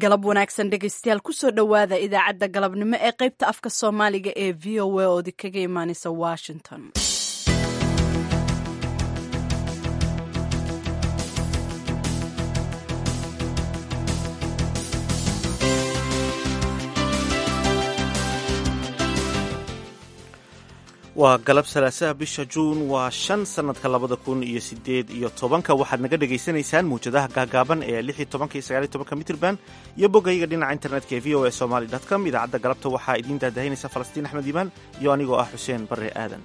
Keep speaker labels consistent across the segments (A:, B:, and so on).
A: galab wanaagsan dhegaystayaal kusoo dhowaada idaacadda galabnimo ee qaybta afka soomaaliga ee v o a oodi kaga imaaneysa washington
B: waa galab salaasaha bisha juun waa shan sannadka labada kun iyo sideed iyo tobanka waxaad naga dhagaysanaysaan muwjadaha gaagaaban ee lix iyo tobanka iyo sagaal iyo tobanka mitrban iyo bogayga dhinaca internetka ee v o a somali com idaacadda galabta waxaa idiin daadahinaysa falastiin axmed iimaan iyo anigoo ah xuseen barre aadan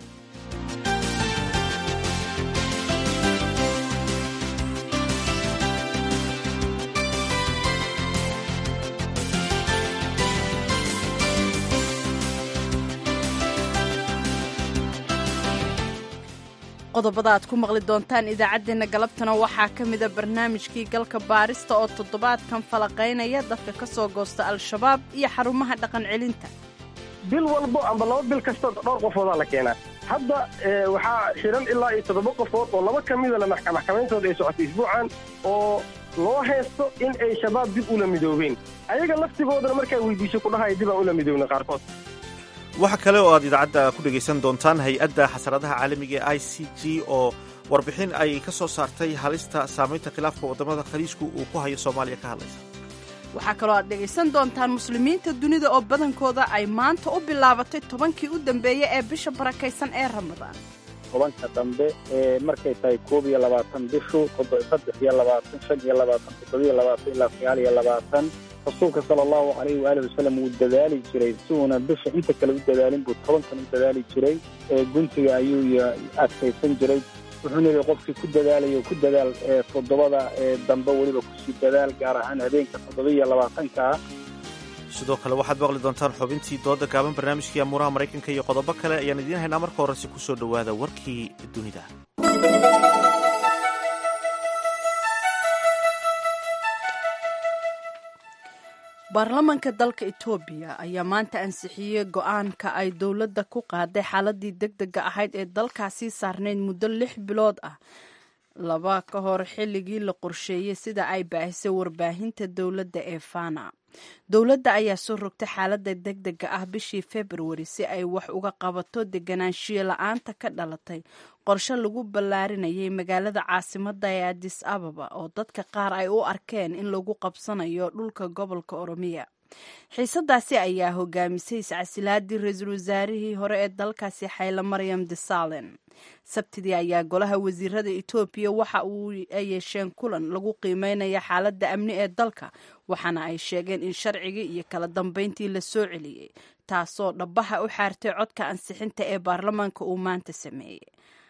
A: qodobada aad ku maqli doontaan idaacaddeenna galabtana waxaa ka mida barnaamijkii galka baarista oo toddobaadkan falaqaynaya dadka ka soo goosta al-shabaab iyo xarumaha dhaqan celinta
C: bil walbo amba laba bil kasta dhowr qofoodaa la keenaa hadda waxaa xihan ilaa iyo toddoba qofood oo laba ka mida la maxkamayntooda ay socotay isbuucan oo loo haysto in ay shabaab dib ula midoobeen ayaga laftigoodana markaa weydiiso kudhahaya dib aan ula midoobna qaarkood
B: waxaa kale oo aad idaacadda ku dhegaysan doontaan hay-adda xasaradaha caalamiga ee i c g oo warbixin ay ka soo saartay halista saamaynta khilaafka waddamada khaliijku uu ku hayo soomaaliya ka hadlaysa
A: waxaa kaloo aad dhegaysan doontaan muslimiinta dunida oo badankooda ay maanta u bilaabatay tobankii u dambeeya ee bisha barakaysan ee ramadaan
D: tobanka dambe ee markay tahay koob iyo labaatan bishu saddex iyo labaatan shan iyo labaatan toddobiyo labaatan ilaa sagaal iyo labaatan rasuulka sala allahu calayhi waaalih wasalam wuu dadaali jiray si uuna bisha inta kale u dadaalin buu tobankan u dadaali jiray ee guntiga ayuu adkaysan jiray wuxuuna yidhi qofkii ku dadaalayo ku dadaal toddobada ee dambe weliba kusii dadaal gaar ahaan habeenka toddobiyo labaatanka ah
B: sidoo kale waxaad maqli doontaan xubintii dooda gaaban barnaamijkii amuuraha maraykanka iyo qodobo kale ayaan idiin haynaa marka horese ku soo dhowaada warkii dunida
A: baarlamanka dalka etoobiya ayaa maanta ansixiyey go-aanka ay dowladda ku qaaday xaaladii deg dega ahayd ee dalkaasii saarnayd muddo lix bilood ah laba ka hor xilligii la qorsheeyey sida ay baahisay warbaahinta dowladda ee fana dowladda ayaa soo rogtay xaaladda deg dega ah bishii februari si ay wax uga qabato deganaanshiyo la-aanta ka dhalatay qorshe lagu ballaarinayay magaalada caasimadda ee adis ababa oo dadka qaar ay u arkeen in lagu qabsanayo dhulka gobolka oromiya xiisadaasi ayaa hogaamisay iscasilaadii ra-iisul wasaarihii hore ee dalkaasi xayla maryam desalen sabtidii ayaa golaha wasiirada etoobiya waxa uu ay yeesheen kulan lagu qiimeynaya xaaladda amni ee dalka waxaana ay sheegeen in sharcigii iyo kala dambeyntii la soo celiyey taasoo dhabaha u xaartay codka ansixinta ee baarlamaanka uu maanta sameeyey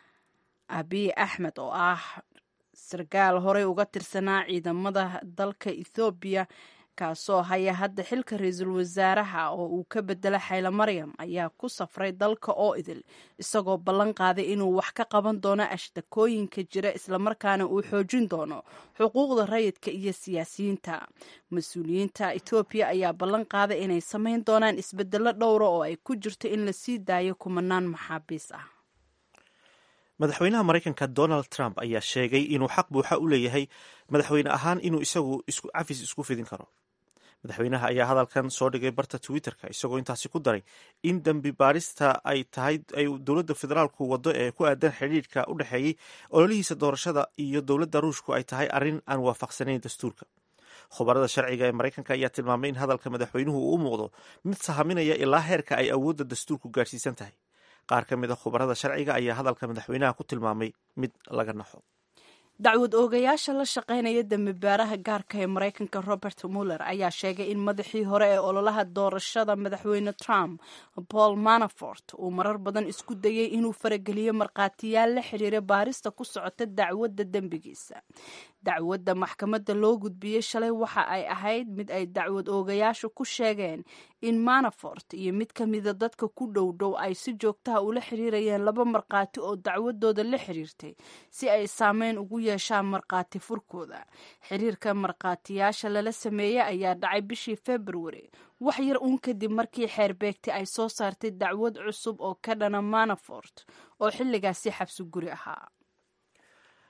A: abiy axmed oo ah sarkaal horey uga tirsanaa ciidamada dalka ethoobiya kaasoo haya hadda xilka ra-iisul wasaaraha oo uu ka bedelo xayla maryam ayaa ku safray dalka oo idil isagoo ballan qaaday inuu wax ka qaban doono ashtakooyinka jira islamarkaana uu xoojin doono xuquuqda rayidka iyo siyaasiyiinta mas-uuliyiinta etoobiya ayaa ballan qaaday inay samayn doonaan isbedelo dhowra oo ay ku jirto in la sii daayo kumanaan maxaabiis ah
B: madaxweynaha maraykanka donald trump ayaa sheegay inuu xaq buuxa u leeyahay madaxweyne ahaan inuu isagu cafis isku fidin karo madaxweynaha ayaa hadalkan soo dhigay barta twitterka isagoo intaasi ku daray in dembi baarista ay tahay ay dowladda federaalku waddo ee ku aadan xidhiidhka u dhexeeyey ololihiisa doorashada iyo dowladda ruushku ay tahay arrin aan waafaqsanayn dastuurka khubarada sharciga ee maraykanka ayaa tilmaamay in hadalka madaxweynuhu uu u muuqdo mid sahaminaya ilaa heerka ay awoodda dastuurku gaadhsiisan tahay qaar ka mid a khubarada sharciga ayaa hadalka madaxweynaha ku tilmaamay mid laga naxo
A: dacwad oogayaasha la shaqaynaya dembibaaraha gaarka ee maraykanka robert muller ayaa sheegay in madaxii hore ee ololaha doorashada madaxweyne trump paul manafort uu marar badan isku dayay inuu farageliyo markhaatiyaal la xiriira baarista ku socota dacwadda dembigiisa dacwadda maxkamadda loo gudbiyey shalay waxa ay ahayd mid ay dacwad oogayaashu ku sheegeen in manafort iyo mid ka mida dadka ku dhow dhow ay si joogtaha ula xiriirayeen laba markhaati oo dacwadooda la xiriirtay si ay saameyn ugu yeeshaan markhaati furkooda xiriirka markhaatiyaasha lala sameeyey ayaa dhacay bishii februari wax yar uun kadib markii xeerbeegti ay soo saartay dacwad cusub oo ka dhana manafort oo xilligaasi xabsi guri ahaa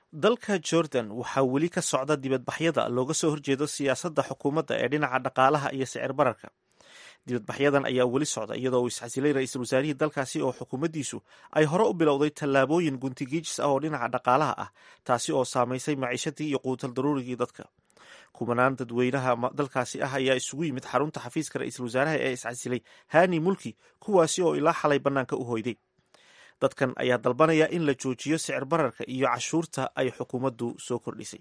B: dalka jordan waxaa weli ka socda dibadbaxyada looga soo horjeedo siyaasadda xukuumadda ee dhinaca dhaqaalaha iyo sicir bararka dibadbaxyadan ayaa weli socda iyadoo uu iscasilay ra-iisul wasaarihii dalkaasi oo xukuumaddiisu ay hore u bilowday tallaabooyin guntigiijis ah oo dhinaca dhaqaalaha ah taasi oo saamaysay maciishadii iyo quutal daruurigii dadka kumanaan dadweynaha dalkaasi ah ayaa isugu yimid xarunta xafiiska ra-iisul wasaaraha ee iscasilay hani mulki kuwaasi oo ilaa xalay bannaanka u hoyday dadkan ayaa dalbanaya in la joojiyo sicir bararka iyo cashuurta ay xukuumaddu soo kordhisay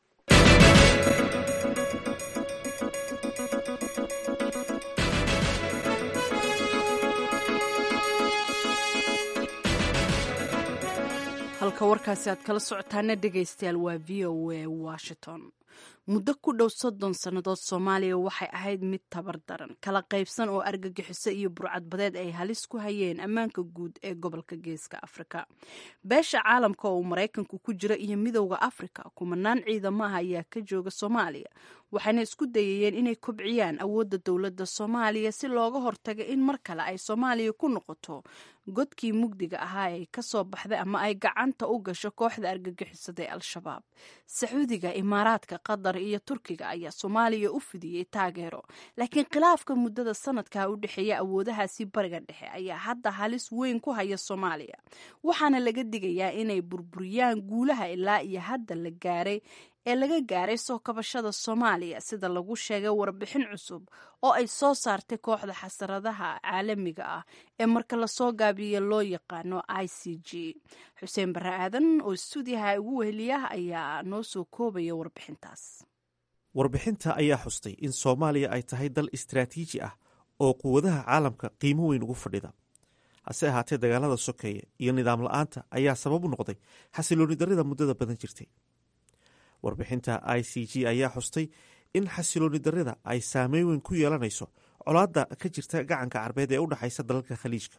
A: halka warkaasi aad kala socotaana dhegaystayaal waa v o a washington muddo ku dhow soddon sannadood soomaaliya waxay ahayd mid tabar daran kala qaybsan oo argagixiso iyo burcadbadeed ay halis ku hayeen ammaanka guud ee gobolka geeska afrika beesha caalamka oo uu maraykanku ku jira iyo midowda afrika kumanaan ciidamaha ayaa ka jooga soomaaliya waxayna isku dayayeen inay kobciyaan awoodda dowladda soomaaliya si looga hortaga in mar kale ay soomaaliya ku noqoto godkii mugdiga ahaa ee kasoo baxday ama ay gacanta u gasho kooxda argagixisada ee al-shabaab sacuudiga imaaraadka qatar iyo turkiga ayaa soomaaliya u fidiyey taageero laakiin khilaafka muddada sanadka u dhexeeya awoodahaasi bariga dhexe ayaa hadda halis weyn ku haya soomaaliya waxaana laga digayaa inay burburiyaan guulaha ilaa iyo hadda la gaaray ee laga gaaray soo kabashada soomaaliya sida lagu sheegay warbixin cusub oo ay soo saartay kooxda xasaradaha caalamiga ah ee marka lasoo gaabiya loo yaqaano i c g xuseen barre aadan oo stuudiyaha ugu weheliya ayaa noo soo koobaya warbixintaas
B: warbixinta ayaa xustay in soomaaliya ay tahay dal istraatiiji ah oo quwadaha caalamka qiimo weyn ugu fadhida hase ahaatee dagaalada sokeeye iyo nidaam la-aanta ayaa sabab u noqday xasilooni darrida muddada badan jirtay warbixinta i c g ayaa xustay in xasilooni darrida ay saameyn weyn ku yeelanayso colaadda ka jirta gacanka carbeed ee u dhexaysa dalalka khaliijka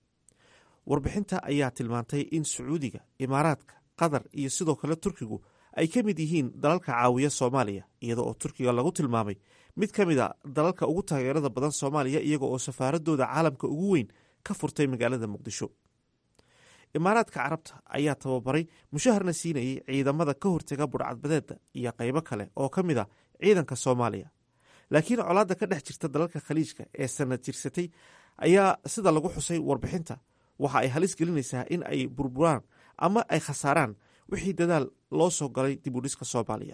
B: warbixinta ayaa tilmaantay in sacuudiga imaaraadka qatar iyo sidoo kale turkigu ay ka mid yihiin dalalka caawiya soomaaliya iyada oo turkiga lagu tilmaamay mid ka mid a dalalka ugu taageerada badan soomaaliya iyaga oo safaaradooda caalamka ugu weyn ka furtay magaalada muqdisho imaaraadka carabta ayaa tababaray mushaharna siinayay ciidamada ka hortaga budhcadbadeeda iyo qaybo kale oo ka mid a ciidanka soomaaliya laakiin colaadda ka dhex jirta dalalka khaliijka ee sanad jirsatay ayaa sida lagu xusay warbixinta waxa ay halis gelinaysaa in ay burburaan ama ay khasaaraan wixii dadaal loo soo galay dibudhiska soomaaliya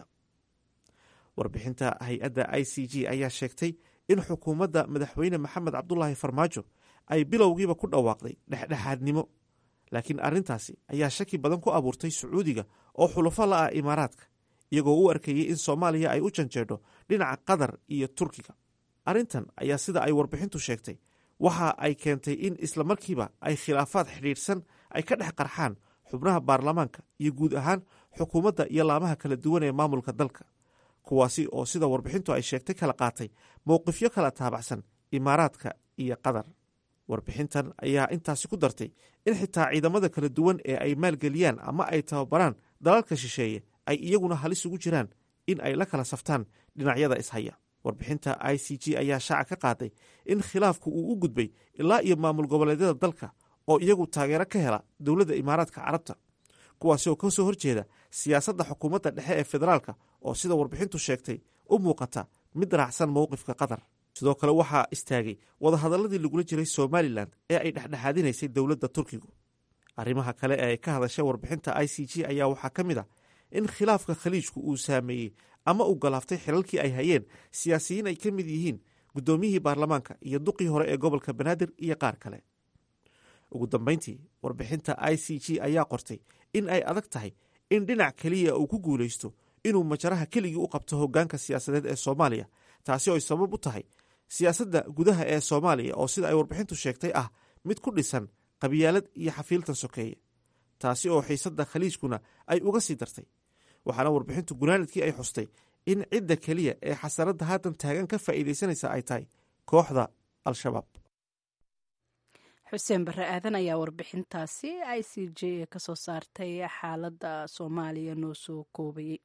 B: warbixinta hay-adda i c g ayaa sheegtay in xukuumadda madaxweyne maxamed cabdulaahi farmaajo ay bilowgiiba ku dhawaaqday dhexdhexaadnimo laakiin arrintaasi ayaa shaki badan ku abuurtay sacuudiga oo xulafo la ah imaaraadka iyagoo u arkayey in soomaaliya ay u janjeedho dhinaca qatar iyo turkiga arrintan ayaa sida ay warbixintu sheegtay waxa ay keentay in islamarkiiba ay khilaafaad xidhiidhsan ay ka dhex qarxaan xubnaha baarlamaanka iyo guud ahaan xukuumadda iyo laamaha kala duwan ee maamulka dalka kuwaasi oo sida warbixintu ay sheegtay kala qaatay mowqifyo kala taabacsan imaaraadka iyo qatar warbixintan ayaa intaasi ku dartay in xitaa ciidamada kala duwan ee ay maalgeliyaan ama ay tababaraan dalalka shisheeye ay iyaguna halis ugu jiraan in ay la kala saftaan dhinacyada ishaya warbixinta i c g ayaa shaaca ka qaaday in khilaafku uu u gudbay ilaa iyo maamul goboleedyada dalka oo iyagu taageero ka hela dowladda imaaraadka carabta kuwaasi oo ka soo horjeeda siyaasadda xukuumadda dhexe ee federaalka oo sida warbixintu sheegtay u muuqata mid raacsan mowqifka qatar sidoo kale waxaa istaagay wadahadaladii lagula jiray somalilan ee ay dhexdhexaadinaysay dowladda turkigu arrimaha kale ee ay ka hadashay warbixinta i c g ayaa waxaa ka mid a in khilaafka khaliijku uu saameeyey ama uu galaaftay xilalkii ay hayeen siyaasiyiin ay ka mid yihiin guddoomiyihii baarlamaanka iyo duqii hore ee gobolka banaadir iyo qaar kale ugu dambeyntii warbixinta i c g ayaa qortay in ay adag tahay in dhinac keliya uu ku guulaysto inuu majaraha keligii u qabto hoggaanka siyaasadeed ee soomaaliya taasi oo ay sabab u tahay siyaasadda gudaha ee soomaaliya oo sida ay warbixintu sheegtay ah mid ku dhisan qabyaalad iyo xafiiltan sokeeye taasi oo xiisadda khaliijkuna ay uga sii dartay waxaana warbixintu gunaanadkii ay xustay in cidda keliya ee xasaradda haatan taagan ka faa'iidaysanaysa ay tahay kooxda al-shabaab
A: xuseen barre aadan ayaa warbixintaasi i c j ee kasoo saartay xaaladda soomaaliya noo soo koobayay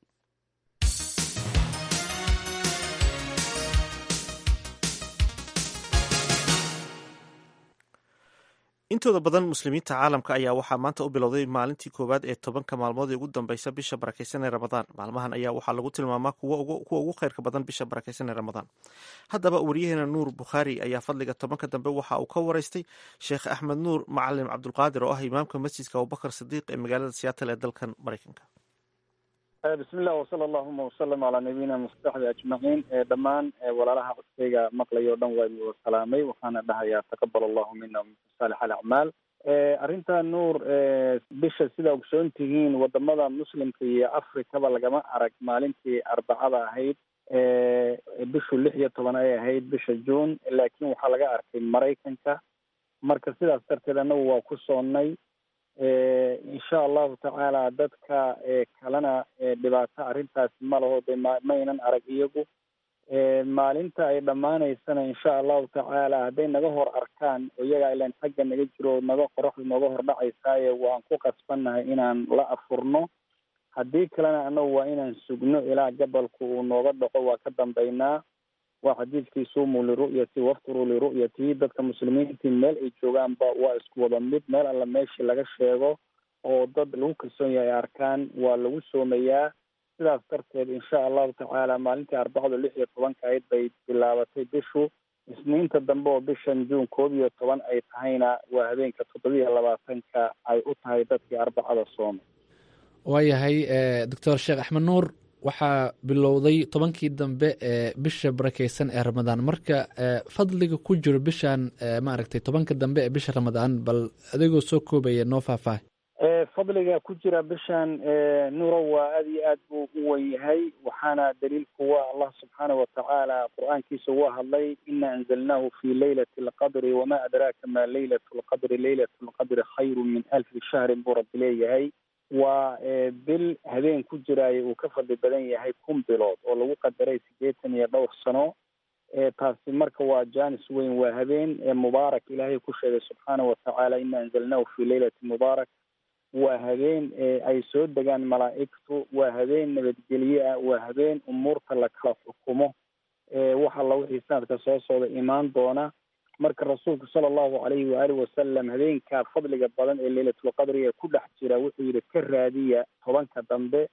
B: intooda badan muslimiinta caalamka ayaa waxaa maanta u bilowday maalintii koowaad ee tobanka maalmood ee ugu dambeysa bisha barakeysan ee ramadaan maalmahan ayaa waxaa lagu tilmaamaa kuwa ugu kheyrka badan bisha barakeysan ee ramadaan haddaba wariyaheena nuur bukhaari ayaa fadliga tobanka dambe waxa uu ka wareystay sheekh axmed nuur macalim cabdulqaadir oo ah imaamka masjidka abubakar sidiiq ee magaalada siyaatal ee dalkan mareykanka
D: bismi illah wasala allahuma wasalam calaa nabiyina mustaxbi ajmaciin dhammaan walaalaha codkayga maqlayo o dhan waa idin salaamay waxaana dhahayaa taqabal allahu mina minkum saalix alacmaal arrinta nuur bisha sida ogsoon tihiin wadamada muslimka iyo afrikaba lagama arag maalintii arbacada ahayd bishu lix iyo toban ay ahayd bisha june laakiin waxaa laga arkay maraykanka marka sidaas darteed annagu waa ku soonnay insha allahu tacaala dadka kalena dhibaato arrintaasi ma laho de maynan arag iyagu maalinta ay dhammaanaysana insha allahu tacaala hadday naga hor arkaan oo iyagaa ilan xagga naga jiro naga qoraxdu nooga hor dhacaysaaye waan ku qasbannahay inaan la afurno haddii kalena annagu waa inaan sugno ilaa gabalku uu nooga dhaco waa ka dambaynaa waa xadiidkii suumuu liru'yati wafturuu liru'yati dadka muslimiintii meel ay joogaanba waa isku wada mid meel alla meeshii laga sheego oo dad lagu kalsoon yahay ay arkaan waa lagu soomayaa sidaas darteed insha allahu tacaala maalintii arbacadu lix iyo tobanka ayd bay bilaabatay bishu isniinta dambe oo bishan juun koob iyo toban ay tahayna waa habeenka toddobiiyo labaatanka ay u tahay dadkii arbacada soomay
E: waayahay doctor sheekh axmed nuur waxaa bilowday tobankii dambe ee bisha barakeysan ee ramadaan marka fadliga ku jiro bishan maaragtay tobanka dambe ee bisha ramadaan bal adigoo soo koobaya noo faahfaahay
D: fadliga ku jira bishan nuuro waa aada iyo aad buu u wen yahay waxaana daliilku waa allah subxaana watacaala qur-aankiisa waa hadlay ina anzalnaahu fi leylati alqadri wama adraaka ma leylat lqadri leylat lqadri khayru min alfi shahrin buu rabbi leeyahay waa bil habeen ku jiraayo uu ka fadli badan yahay kun bilood oo lagu qadaray siddeetan iyo dhowr sano taasi marka waa janis weyn waa habeen mubaarak ilaahay ku sheegay subxaana watacaala ina anzalnaahu fi leylati mubaarak waa habeen ay soo degaan malaa'igtu waa habeen nabadgelye ah waa habeen umuurta la kala xukumo wax alla wixii sanadka soo socda imaan doona marka rasuulku sala allahu calayhi waaalih wasalam habeenka fadliga badan ee leylatulqadri ee ku dhex jira wuxuu yidhi ka raadiya tobanka dambe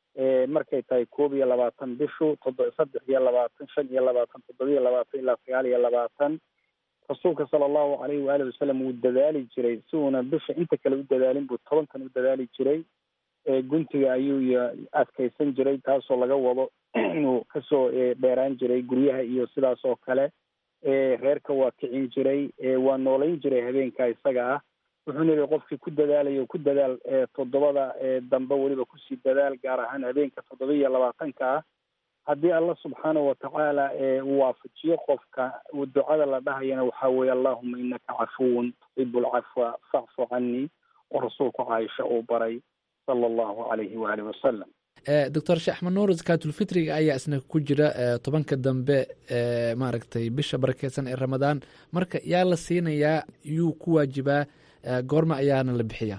D: markay tahay koob iyo labaatan bishu todo saddex iyo labaatan shan iyo labaatan toddoba iyo labaatan ilaa sagaal iyo labaatan rasuulka sala allahu calayhi waaalih wasalam wuu dadaali jiray si uuna bisha inta kale u dadaalin buu tobankan u dadaali jiray guntiga ayuu adkaysan jiray taasoo laga wado inuu kasoo dheeraan jiray guryaha iyo sidaas oo kale reerka waa kicin jiray waa noolayn jiray habeenka isaga ah wuxuuna yihi qofkii ku dadaalayo ku dadaal toddobada dambe weliba kusii dadaal gaar ahaan habeenka toddoba iyo labaatanka ah haddii allah subxaanahu watacaala uu waafajiyo qofka ducada la dhahayana waxaa weeye allahuma inaka cafuwun tuxibu lcafwa facfu canii oo rasuulku caaisha uu baray sala allahu calayhi waaalih wasalam
E: doctor sheekh axmed nuur zakaatulfitriga ayaa isna ku jira tobanka dambe maaragtay bisha barakeysan ee ramadaan marka yaa la siinayaa yuu ku waajibaa goorma ayaana la bixiyaa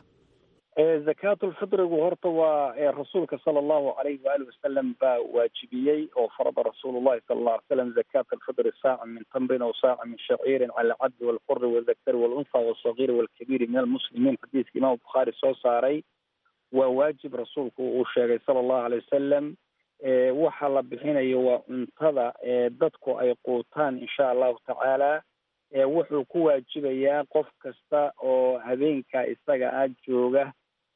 D: zakaatulfitrigu horta waa rasuulka sala allahu calayhi waali wasalam baa waajibiyey oo farada rasuulu llahi sala alla alay slam zakaata alfitri saaca min tamrin aw saaca min shaciirin cala alcabdi walxuri waldakari walunha walsagiiri walkabiiri min almuslimiin xadiiska imaam bukhaari soo saaray waa waajib rasuulku uu sheegay sala allahu alay wasalam waxa la bixinayo waa cuntada dadku ay quutaan insha allahu tacaala wuxuu ku waajibayaa qof kasta oo habeenka isaga ah jooga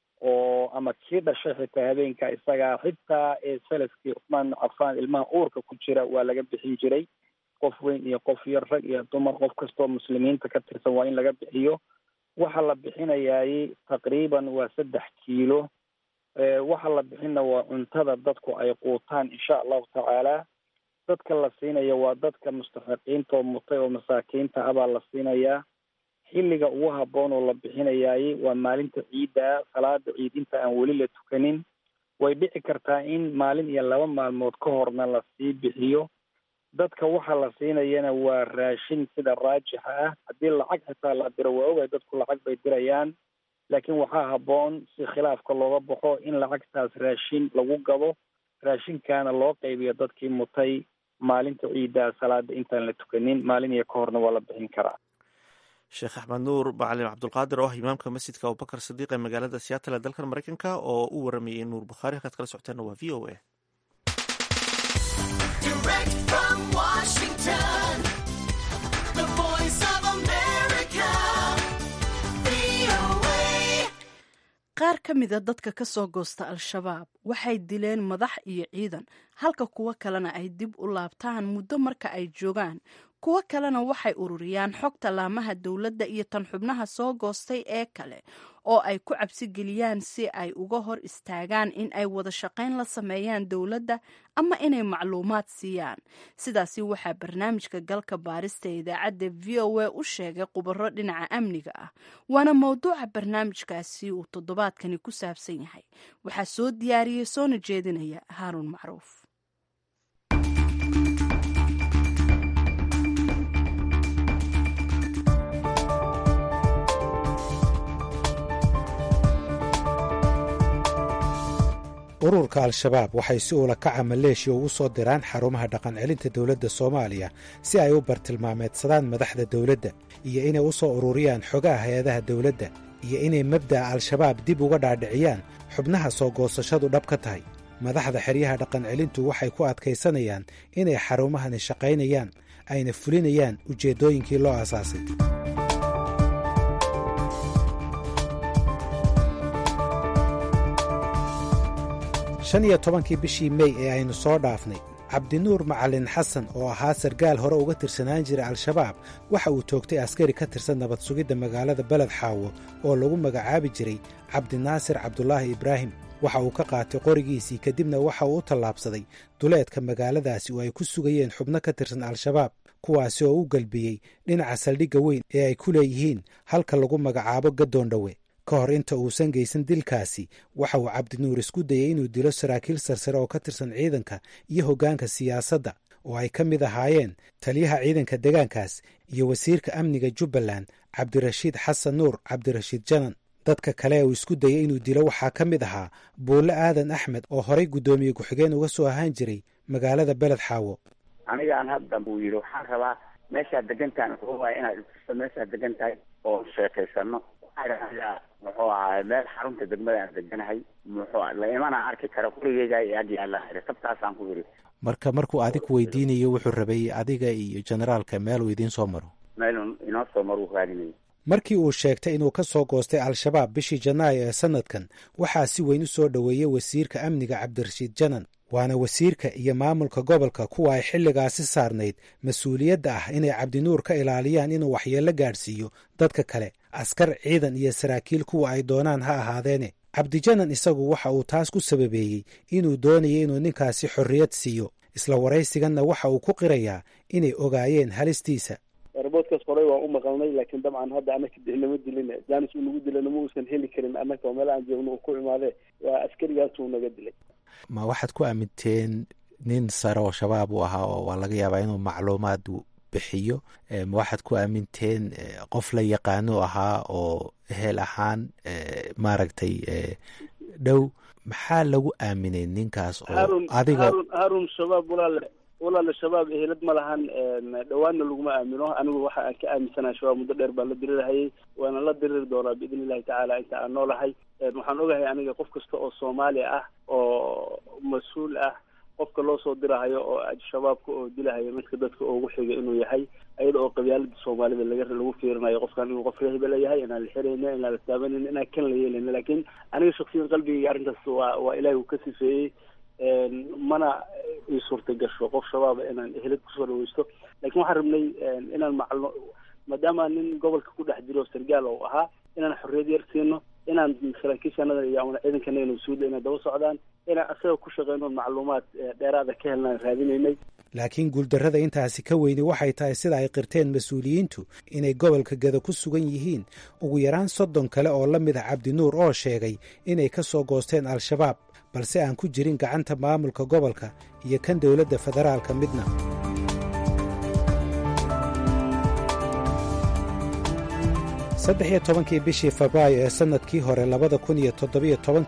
D: oo ama kii dhashay xitaa habeenka isagaa xitaa salafkii cuthmaan ibnu cafaan ilmaha uurka ku jira waa laga bixin jiray qof weyn iyo qof yar rag iyo dumar qof kastoo muslimiinta ka tirsan waa in laga bixiyo waxa la bixinayaay taqriiban waa saddex kiilo waxa la bixina waa cuntada dadku ay quutaan insha allahu tacaala dadka la siinaya waa dadka mustaxiqiinta oo mutay oo masaakiinta ah baa la siinayaa xilliga ugu habboon oo la bixinayaay waa maalinta ciidda salaada ciid inta aan weli la tukanin way dhici kartaa in maalin iyo laba maalmood ka horna lasii bixiyo dadka waxa la siinayana waa raashin sida raajixa ah haddii lacag xitaa la diro waa ogay dadku lacag bay dirayaan laakiin waxaa habboon si khilaafka looga baxo in lacagtaas raashin lagu gado raashinkaana loo qaybiyo dadkii mutay maalinta ciiddaa salaada intaan la tukanin maalin iyo ka horna waa la bixin karaa
B: sheekh axmed nuur macalin cabdulqaadir oo ah imaamka masjidka abubakar sadiiq ee magaalada seattle ee dalkan maraykanka oo u waramayay nuur bukhaari halkaad kala socoteenna waa v o a
A: qaar ka mida dadka ka soo goosta al-shabaab waxay dileen madax iyo ciidan halka kuwo kalena ay dib u laabtaan muddo marka ay joogaan kuwo kalena waxay ururiyaan xogta laamaha dowladda iyo tan xubnaha soo goostay ee kale oo ay ku cabsigeliyaan si ay uga hor istaagaan in ay wada shaqayn la sameeyaan dowladda ama inay macluumaad siiyaan sidaasi waxaa barnaamijka galka baarista ee idaacadda v o a u sheegay khubaro dhinaca amniga ah waana mowduuca barnaamijkaasi uu toddobaadkani ku saabsan yahay waxaa soo diyaariyey soona jeedinaya haaruun macruuf
F: ururka al-shabaab waxay si uula kaca maleeshiya ugu soo diraan xarumaha dhaqancelinta dowladda soomaaliya si ay u bartilmaameedsadaan madaxda dowladda iyo inay u soo ururiyaan xogaha hay-adaha dowladda iyo inay mabda'a al-shabaab dib uga dhaadhiciyaan xubnaha soo goosashadu dhab ka tahay madaxda xeryaha dhaqancelintu waxay ku adkaysanayaan inay xarumahani shaqaynayaan ayna fulinayaan ujeeddooyinkii loo aasaasay shan iyo tobankii bishii mey ee aynu soo dhaafnay cabdinuur macalin xasan oo ahaa sargaal hore uga tirsanaan jira al-shabaab waxa uu toogtay askari ka tirsan nabad sugidda magaalada beled xaawo oo lagu magacaabi jiray cabdinaasir cabdulaahi ibraahim waxa uu ka qaatay qorigiisii kadibna waxa uu u tallaabsaday duleedka magaaladaasi oo ay ku sugayeen xubno ka tirsan al-shabaab kuwaasi oo u galbiyey dhinaca saldhigga weyn ee ay ku leeyihiin halka lagu magacaabo gadoondhowe ka hor inta uusan geysan dilkaasi waxa uu cabdinuur isku dayey inuu dilo saraakiil sarsare oo ka tirsan ciidanka iyo hoggaanka siyaasadda oo ay ka mid ahaayeen taliyaha ciidanka deegaankaas iyo wasiirka amniga jubbaland cabdirashiid xasan nuur cabdirashiid janan dadka kale uu isku dayey inuu dilo waxaa ka mid ahaa buulle aadan axmed oo horay guddoomiye ku-xigeen uga soo ahaan jiray magaalada beled xaawo
G: anigaan hadda buu yidhi waxaan rabaa meeshaad degantahan waa inaad istuso meeshaad degan tahay oo sheekaysano muxuu ahaay meel xarunta degmada aan deganahay muxuu la imana arki kara gurigeyga iyo ag yaala sabtaasaan ku yidhi
F: marka markuu adig weydiinayo wuxuu rabay adiga iyo generaalka meeluu idiin soo maro
G: meelun inoo soo maruu raadinayo
F: markii uu sheegtay inuu ka soo goostay al-shabaab bishii janaayo ee sanadkan waxaa si weyn u soo dhoweeyey wasiirka amniga cabdirashiid janan waana wasiirka iyo maamulka gobolka kuwa ay xilligaasi saarnayd mas-uuliyadda ah inay cabdinuur ka ilaaliyaan inuu waxyeello gaadhsiiyo dadka kale askar ciidan iyo saraakiil kuwa ay doonaan ha ahaadeene cabdijanan isagu waxa uu taas ku sababeeyey inuu doonayay inuu ninkaasi xorriyad siiyo isla waraysiganna waxa uu ku qirayaa inay ogaayeen halistiisa
H: roboodkaas horey waan u maqalnay laakiin dabcan hadda anaka nama dilin jaanis uu nagu dilana ma uusan heli karin annaka oo meel aan joogno uu ku imaadee waa askarigaasuu naga dilay
F: ma waxaad ku aaminteen nin sare oo shabaab u ahaa oo waa laga yaabaa inuu macluumaad bixiyo ma waxaad ku aaminteen qof la yaqaano ahaa oo ehel ahaan maaragtay dhow maxaa lagu aaminay ninkaas oo adiga
H: haarun shabaab walaale walaale shabaab ehelad ma lahan dhawaanna laguma aamino anigu waxa aan ka aaminsanaha shabaab muddo dheer baan la dirirahayay waana la diriri doonaa biidn illahi tacaala inta aan noolahay waxaan ogahay aniga qof kasta oo soomaali ah oo mas-uul ah qofka loo soo dirahayo oo shabaabka oo dilahayo midka dadka ugu xiga inuu yahay ayada oo qabyaalada soomaalida laga lagu fiirinayo qofkan inuu qof rehiba leeyahay inaan la xirayna inaan la taabanayna inaan kan la yeelayna laakiin aniga shaksiyan qalbigayga arrintaas waa waa ilaahi uu ka sifeeyey mana ii suurta gasho qof shabaaba inaan ehelad kusoo dhaweysto lakin waxaan rabnay inaan maclo maadaama nin gobolka ku dhex jiro sargaal oo ahaa inaan xorriyad yar siino inaan saraakiishanada iyo ama ciidankana mas-uulda inay daba socdaan inaan asaga ku shaqeyno macluumaad dheeraada ka helnaan raadinaynay
F: laakiin guuldarrada intaasi ka weyni waxay tahay sida ay qirteen mas-uuliyiintu inay gobolka geda ku sugan yihiin ugu yaraan soddon kale oo la mid ah cabdinuur oo sheegay inay ka soo goosteen al-shabaab balse aan ku jirin gacanta maamulka gobolka iyo kan dowladda federaalka midna saddex iyo tobankii bishii febraayo ee sannadkii hore labada kun iyo toddobiyo tobanka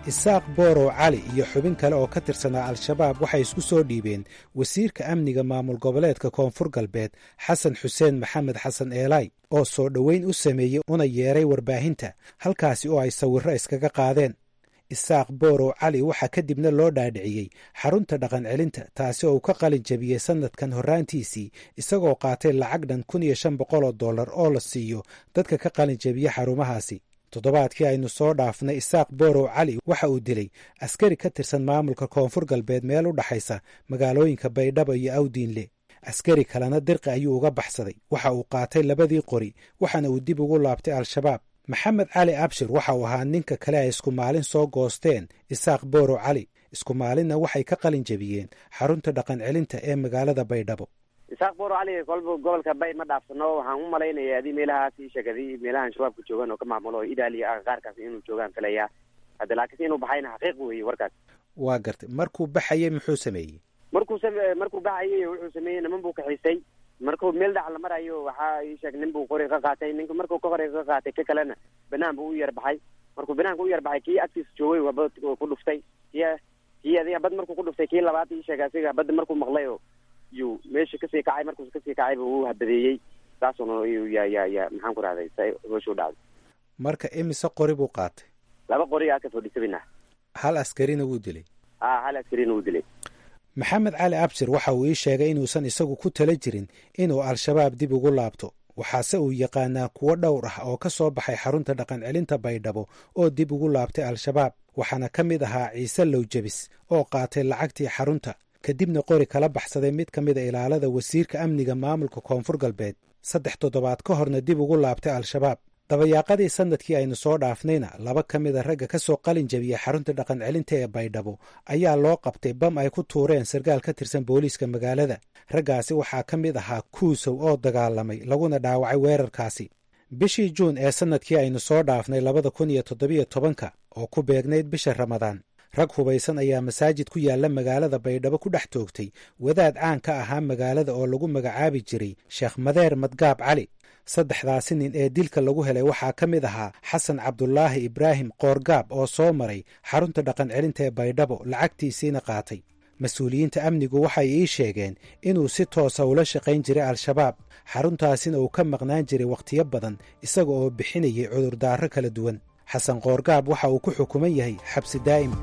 F: isaaq boorow cali iyo xubin kale oo ka tirsanaa al-shabaab waxay isku soo dhiibeen wasiirka amniga maamul goboleedka koonfur galbeed xasan xuseen maxamed xasan eelay oo soo dhoweyn u sameeyey una yeeray warbaahinta halkaasi oo ay sawirro iskaga qaadeen isaaq boorow cali waxaa kadibna loo dhaadhiciyey xarunta dhaqan celinta taasi oo uu ka qalin jabiyey sannadkan horraantiisii isagoo qaatay lacag dhan kun iyo shan boqol oo dollar oo la siiyo dadka ka qalin jabiya xarumahaasi toddobaadkii aynu soo dhaafnay isaaq boorow cali waxa uu dilay askari ka tirsan maamulka koonfur galbeed meel u dhaxaysa magaalooyinka baydhabo iyo awdiinle askari kalena dirqi ayuu uga baxsaday waxa uu qaatay labadii qori waxaana uu dib ugu laabtay al-shabaab maxamed cali abshir waxa uu ahaa ninka kale ay isku maalin soo goosteen isaaq boorow cali isku maalinna waxay ka qalin jabiyeen xarunta dhaqan celinta ee magaalada baydhabo
I: isaaq booro cali kolba gobolka bay ma dhaafsano waxaan u malaynaya adii meelahaas ii sheegadi meelahan shabaabka joogaan oo ka maamulo oo idaaliya qaarkaas inuu joogaan filaya hadda laakiinse inuu baxayna xaqiiq weeye warkaas
F: waa gartay markuu baxayey muxuu sameeyey
I: markuu sam markuu baxayay wuxuu sameeyey niman buu kaxiisay markuu meel dhac la marayo waxaa ii sheeg nin buu qori ka qaatay ninka markuu ka qori ka qaatay ka kalena banaan buu u yar baxay markuu banaanka u yar baxay kii agtiisa joogay wabad ku dhuftay kii kii adiga bad markuu ku dhuftay kii labaad ii sheeg asiga badda markuu maqlay oo yuu meesha kasii kacay markuus kasii kacay bu u habadeeyey saasuna ya ya ya maxaan ku rahday sa hoosha u dhacday
F: marka imise qori buu qaatay
I: laba qori aa ka fadhisabina
F: hal askarina wuu dilay
I: a hal askarina wuu dilay
F: maxamed cali abshir waxa uu ii sheegay inuusan isagu ku tala jirin inuu al-shabaab dib ugu laabto waxaase uu yaqaanaa kuwo dhowr ah oo ka soo baxay xarunta dhaqan celinta baydhabo oo dib ugu laabtay al-shabaab waxaana ka mid ahaa ciise lowjabis oo qaatay lacagtii xarunta kadibna qori kala baxsaday mid ka mid a ilaalada wasiirka amniga maamulka koonfur galbeed saddex toddobaad ka horna dib ugu laabtay al-shabaab dabayaaqadii sannadkii aynu soo dhaafnayna laba ka mid a ragga ka soo qalin jabiyey xarunta dhaqan celinta ee baydhabo ayaa loo qabtay bam ay ku tuureen sarkaal ka tirsan booliiska magaalada raggaasi waxaa ka mid ahaa kuusow oo dagaalamay laguna dhaawacay weerarkaasi bishii juun ee sannadkii aynu soo dhaafnay labada kun iyo toddobiyo tobanka oo ku beegnayd bisha ramadaan rag hubaysan ayaa masaajid ku yaalla magaalada baydhabo ku dhex toogtay wadaad caan ka ahaa magaalada oo lagu magacaabi jiray sheekh madeer madgaab cali saddexdaasi nin ee dilka lagu helay waxaa ka mid ahaa xasan cabdulaahi ibraahim qoorgaab oo soo maray xarunta dhaqan celinta ee baydhabo lacagtiisiina qaatay mas-uuliyiinta amnigu waxay ii sheegeen inuu si toosa ula shaqayn jiray al-shabaab xaruntaasina uu ka maqnaan jiray wakhtiyo badan isaga oo bixinayay cudurdaaro kala duwan xasan qoorgaab waxa uu ku xukuman yahay xabsi daa'im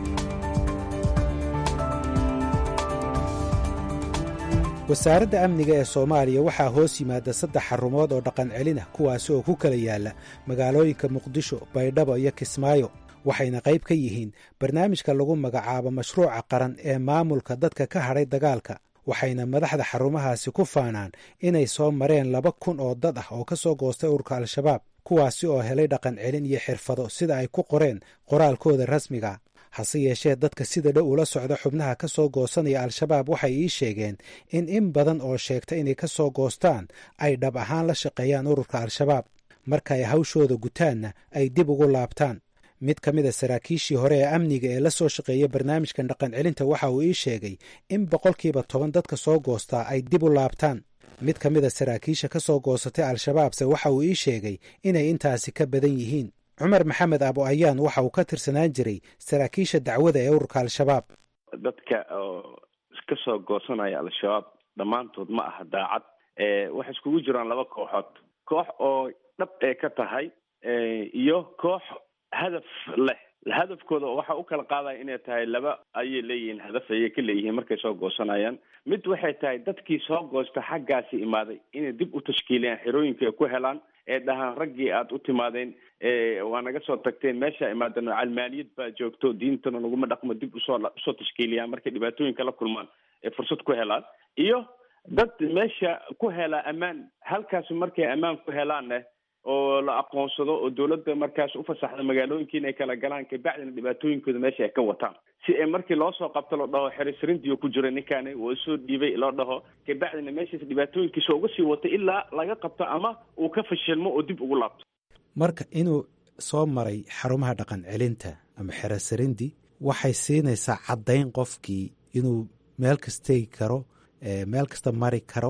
F: wasaaradda amniga ee soomaaliya waxaa hoos yimaada saddex xarumood oo dhaqan celin ah kuwaasi oo ku kala yaalla magaalooyinka muqdisho baydhabo iyo kismaayo waxayna qayb ka yihiin barnaamijka lagu magacaabo mashruuca qaran ee maamulka dadka ka hadhay dagaalka waxayna madaxda xarumahaasi ku faanaan inay soo mareen laba kun oo dad ah oo ka soo goostay ururka al-shabaab kuwaasi oo helay dhaqan celin iyo xirfado sida ay ku qoreen qoraalkooda rasmiga hase yeeshee dadka sida dhow ula socda xubnaha ka soo goosanaya al-shabaab waxay ii sheegeen in in badan oo sheegta inay ka soo goostaan ay dhab ahaan la shaqeeyaan ururka al-shabaab marka ay hawshooda gutaanna ay dib ugu laabtaan mid ka mid a saraakiishii hore ee amniga ee la soo shaqeeya barnaamijkan dhaqan celinta waxa uu ii sheegay in boqolkiiba toban dadka soo goostaa ay dib u laabtaan mid ka mid a saraakiisha ka soo goosatay al-shabaabse waxa uu ii sheegay inay intaasi ka badan yihiin cumar maxamed abo ayaan waxa uu ka tirsanaan jiray saraakiisha dacwada ee ururka al-shabaab
J: dadka oo ka soo goosanaya al-shabaab dhammaantood ma aha daacad waxay iskugu jiraan laba kooxood koox oo dhab ee ka tahay iyo koox hadaf leh hadafkooda waxa u kala qaadaya inay tahay laba ayay leeyihiin hadaf ayay ka leeyihiin markay soo goosanayaan mid waxay tahay dadkii soo goosta xaggaasi imaaday inay dib u tashkiiliyaan xerooyinka ay ku helaan ee dhahaan raggii aada u timaadeen waa naga soo tagteen meesha imaadeen calmaaliyad baa joogto diintana laguma dhaqmo dib usoo usoo tashkiiliyaan markay dhibaatooyinka la kulmaan ee fursad ku helaan iyo dad meesha ku helaa ammaan halkaas markay ammaan ku helaanne oo la aqoonsado oo dawladda markaas u fasaxda magaalooyinka inay kala galaan kabacdina dhibaatooyinkooda meesha ay ka wataan si ay markii loo soo qabto la dhaho xerisrindiyo ku jira ninkaani waa soo dhiibay loo dhaho kabacdina meeshaas dhibaatooyinkiisa uga sii wato ilaa laga qabto ama uu ka fashilmo oo dib ugu laabto
F: marka inuu soo maray xarumaha dhaqan celinta ama xerasarindi waxay siinaysaa caddayn qofkii inuu meel kastegi karo meel kasta mari karo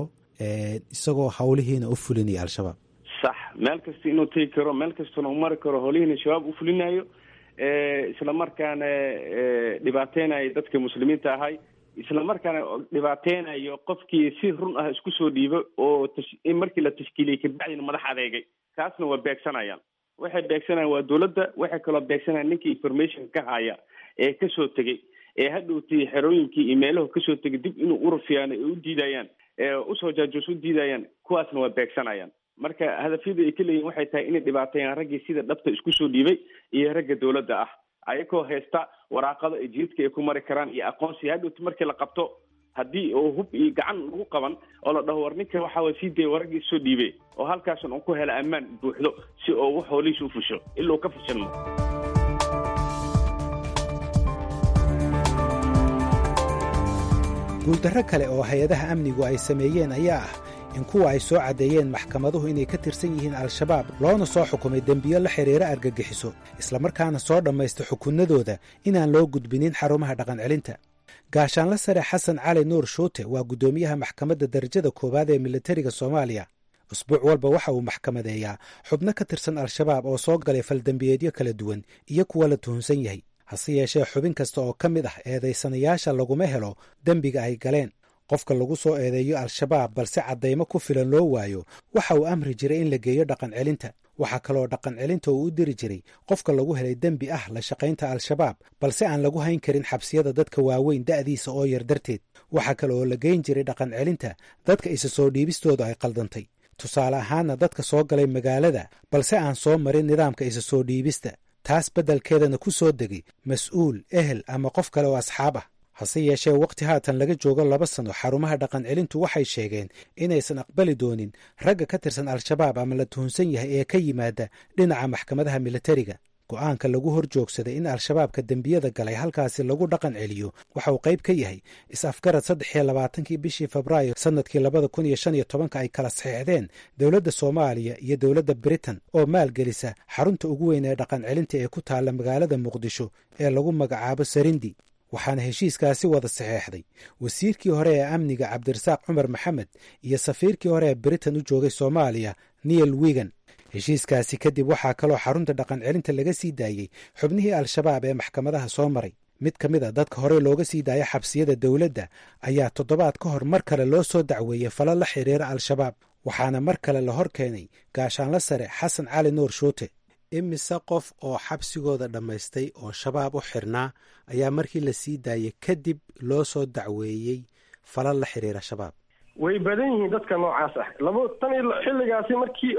F: isagoo hawlihiina u fulinaya al-shabaab
J: sax meel kasta inuu tegi karo meel kastana u mari karo holihiina shabaab u fulinayo isla markaana dhibaateynaya dadka muslimiinta ahay isla markaana dhibaateynayo qofkii si run ah isku soo dhiibo oo markii la tashkiiliyey kabacdina madax adeegay kaasna waa beegsanayaan waxay beegsanayaan waa dowladda waxay kaloo beegsanayaan ninkii information ka haya ee kasoo tegey ee hadhowtii xerooyinkii iyo meelahu kasoo tegay dib inuu urufiyaan ay u diidayaan usoo jaajuus u diidayaan kuwaasna waa beegsanayaan marka hadafyada ay ka leeyihin waxay tahay inay dhibaateeyaan raggii sida dhabta isku soo dhiibay iyo ragga dowladda ah ayagoo haysta waraaqado ay jidadka ay ku mari karaan iyo aqoonsi hadhowti markii la qabto haddii oo hub iyo gacan lagu qaban oo la dhaho war ninka waxa waa sii daya waraggii soo dhiibay oo halkaasan uu ku hela ammaan buuxdo si oo wax hoolihiisa u fusho ilaa uu ka fashilmo
F: guuldarro kale oo hay-adaha amnigu ay sameeyeen ayaa ah in kuwa ay soo caddeeyeen maxkamaduhu inay ka tirsan yihiin al-shabaab loona soo xukumay dembiyo la xidhiira argagixiso islamarkaana soo dhammaysta xukunnadooda inaan loo gudbinin xarumaha dhaqancelinta gaashaanla sare xasan cali nuur shuute waa guddoomiyaha maxkamadda darajada koowaad ee militariga soomaaliya usbuuc walba waxa uu maxkamadeeyaa xubno ka tirsan al-shabaab oo soo galay faldembiyeedyo kala duwan iyo kuwa la tuhunsan yahay hase yeeshee xubin kasta oo ka mid ah eedaysanayaasha laguma helo dembiga ay galeen qofka lagu soo eedeeyo al-shabaab balse caddaymo ku filan loo waayo waxa uu amri jiray in la geeyo dhaqan celinta waxaa kaloo dhaqan celinta uu u diri jiray qofka lagu helay dembi ah la shaqaynta al-shabaab balse aan lagu hayn karin xabsiyada dadka waaweyn da'diisa oo yar darteed waxaa kale oo la geyn jiray dhaqan celinta dadka isa soo dhiibistooda ay qaldantay tusaale ahaanna dadka soo galay magaalada balse aan soo marin nidaamka isa soo dhiibista taas beddelkeedana ku soo degay mas-uul ehel ama qof kale oo asxaab ah hase yeeshee wakhti haatan laga joogo laba sano xarumaha dhaqan celintu waxay sheegeen inaysan aqbali doonin ragga ka tirsan al-shabaab ama la tuhunsan yahay ee ka yimaada dhinaca maxkamadaha militariga go'aanka lagu hor joogsaday in al-shabaabka dembiyada galay halkaasi lagu dhaqan celiyo waxa uu qayb ka yahay is-afgarad saddex iyo labaatankii bishii febraayo sannadkii labada kun iyo shan iyo tobanka ay kala saxeexdeen dowladda soomaaliya iyo dowladda britain oo maalgelisa xarunta ugu weyn ee dhaqan celinta ee ku taalla magaalada muqdisho ee lagu magacaabo sarindi waxaana heshiiskaasi wada saxeexday wasiirkii hore ee amniga cabdirasaaq cumar maxamed iyo safiirkii hore ee britain u joogay soomaaliya neil wigan heshiiskaasi kadib waxaa kaloo xarunta dhaqan celinta laga sii daayey xubnihii al-shabaab ee maxkamadaha soo maray mid ka mid a dadka hore looga sii daaya xabsiyada dowladda ayaa toddobaad ka hor mar kale loo soo dacweeyey falo la xidhiira al-shabaab waxaana mar kale la hor keenay gaashaanla sare xasan cali nuur shuute imise qof oo xabsigooda dhammaystay oo shabaab u xirnaa ayaa markii la sii daayey kadib loo soo dacweeyey falo la xidhiira shabaab
C: way badan yihiin dadka noocaas ah laba tan iyo xilligaasi markii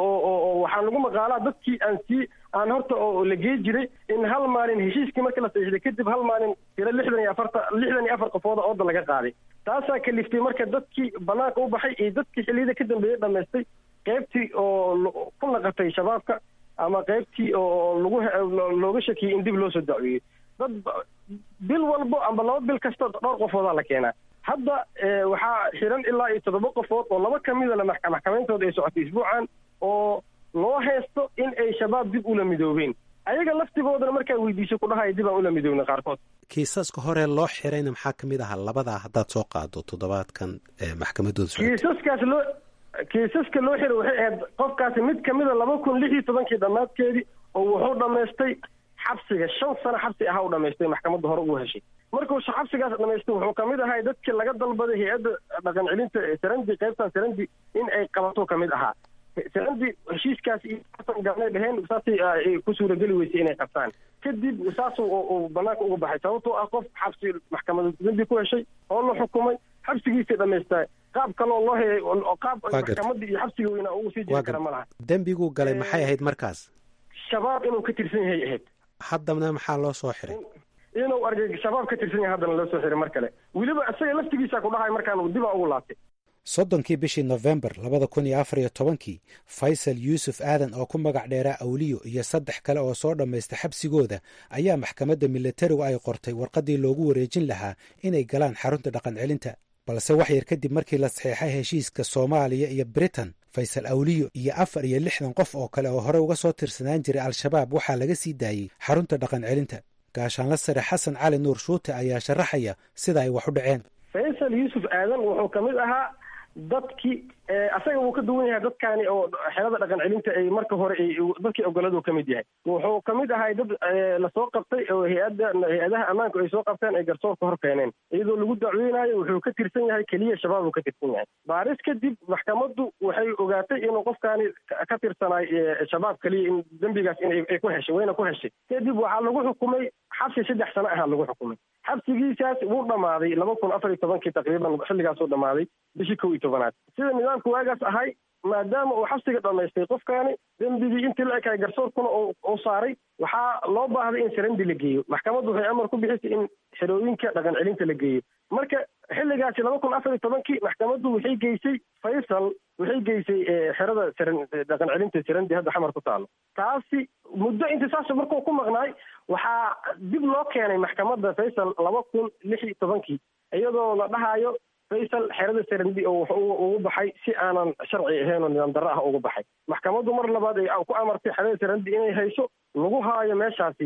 C: oo waxaa lagu maqaalaa dadkii aan sii aan horta oo la gee jiray in hal maalin heshiiskii markii la saxiixday kadib hal maalin tiro lixdan iyo afarta lixdan iyo afar qofooda ooda laga qaaday taasaa kaliftay marka dadkii banaanka u baxay iyo dadkii xilliyada ka dambeeyey dhamaystay qaybtii oo ku naqatay shabaabka ama qaybtii oo lagu looga shakiyey in dib loo soo dacweeyey dad bil walbo amba laba bil kasta dhowr qofoodaa la keenaa hadda waxaa xiran ilaa iyo toddoba qofood oo laba ka mida maxkamayntooda ay socotay isbuucan oo loo haysto in ay shabaab dib ula midoobeen ayaga laftigoodana markaa weydiisay ku dhahaya dib aan ula midoobna qaarkood
F: kiisaska hore loo xirayna maxaa ka mid ahaa labadaa haddaad soo qaado toddobaadkan maxkamadooda socotay
C: kiisaskaas loo kiisaska loo xiray waxay ahayd qofkaasi mid kamida laba kun lix iyo tobankii dhammaadkeedii oo wuxuu dhammaystay xabsiga shan sano xabsi ahaa u dhamaystay maxkamadda hore ugu heshay markuu xabsigaas dhamaystay wuxuu kamid ahay dadkii laga dalbaday hay-adda dhaqan celinta sarandi qaybtan sarandi in ay qabato kamid ahaa sarandi heshiiskaas iyo xasan gaanay dheheen saasay ku suurageli weysay inay qabtaan kadib saasuu banaanka uga baxay sababtoo ah qof xabsi maxkamada dambi ku heshay oo la xukumay xabsigiisay dhamaystaa qaab kaloo loo hayay qaab maxkamadda iyo xabsiga weynaa ugu sii jiri kara ma laha
F: dembiguu galay maxay ahayd markaas
C: shabaab inuu ka tirsan yahay ahayd
F: haddana maxaa loo soo xiray
C: inuu argay shabaab ka tirsan yahay haddana loo soo xiray mar kale weliba isaga laftigiisa ku dhahay markaan dibaa ugu laabtay
F: soddonkii bishii nofembar labada kun iyo afar iyo tobankii faysal yuusuf aadan oo ku magac dheeraa awliyo iyo saddex kale oo soo dhammaysta xabsigooda ayaa maxkamadda militarigu ay qortay warqaddii loogu wareejin lahaa inay galaan xarunta dhaqan celinta balse wax yar kadib markii la saxeexay heshiiska soomaaliya iyo britain faysal awliyo iyo afar iyo lixdan qof oo kale oo horey uga soo tirsanaan jiray al-shabaab waxaa laga sii daayey xarunta dhaqan celinta gaashaanla sare xasan cali nuur shuute ayaa sharaxaya sida ay wax u dhaceen
C: faysal yuusuf aadan wuxuu kamid ahaa dadkii asaga wuu ka duwan yahay dadkaani oo xerada dhaqan celinta ay marka hore ay dadkii ogoladu ka mid yahay wuxuu ka mid ahay dad lasoo qabtay oo hay-adda hay-adaha ammaanka ay soo qabteen ay garsoorka hor keeneen iyadoo lagu dacweynayo wuxuu ka tirsan yahay keliya shabaab uu ka tirsan yahay baaris kadib maxkamaddu waxay ogaatay inuu qofkaani ka tirsanaay shabaab keliya in dembigaas in ay ku heshay wayna ku heshay kadib waxaa lagu xukumay xabsi saddex sano ahaa lagu xukumay xabsigiisaas wuu dhammaaday laba kun afar iyo tobankii taqriiban xilligaasuu dhammaaday bishii kow iyo tobanaad sida nidaamku waagaas ahay maadaama uu xabsiga dhammaystay qofkaani dembigii intii la ekaay garsoorkuna uu saaray waxaa loo baahday in sarandi la geeyo maxkamaddu waxay amar ku bixisay in xerooyinka dhaqan celinta la geeyo marka xilligaasi laba kun afar iyo tobankii maxkamaddu waxay geysay faysal waxay geysay xerada saran dhaqan celinta sarandi hadda xamar ku taalo taasi muddo intisaas markuu ku maqnaay waxaa dib loo keenay maxkamadda faysal laba kun lix iyo tobankii iyadoo la dhahayo faysal xerada sarandi oo wuxuu ugu baxay si aanan sharci ahayn oo nidaam darro ah ugu baxay maxkamaddu mar labaad ay ku amartay xerada sarandi inay hayso lagu haayo meeshaasi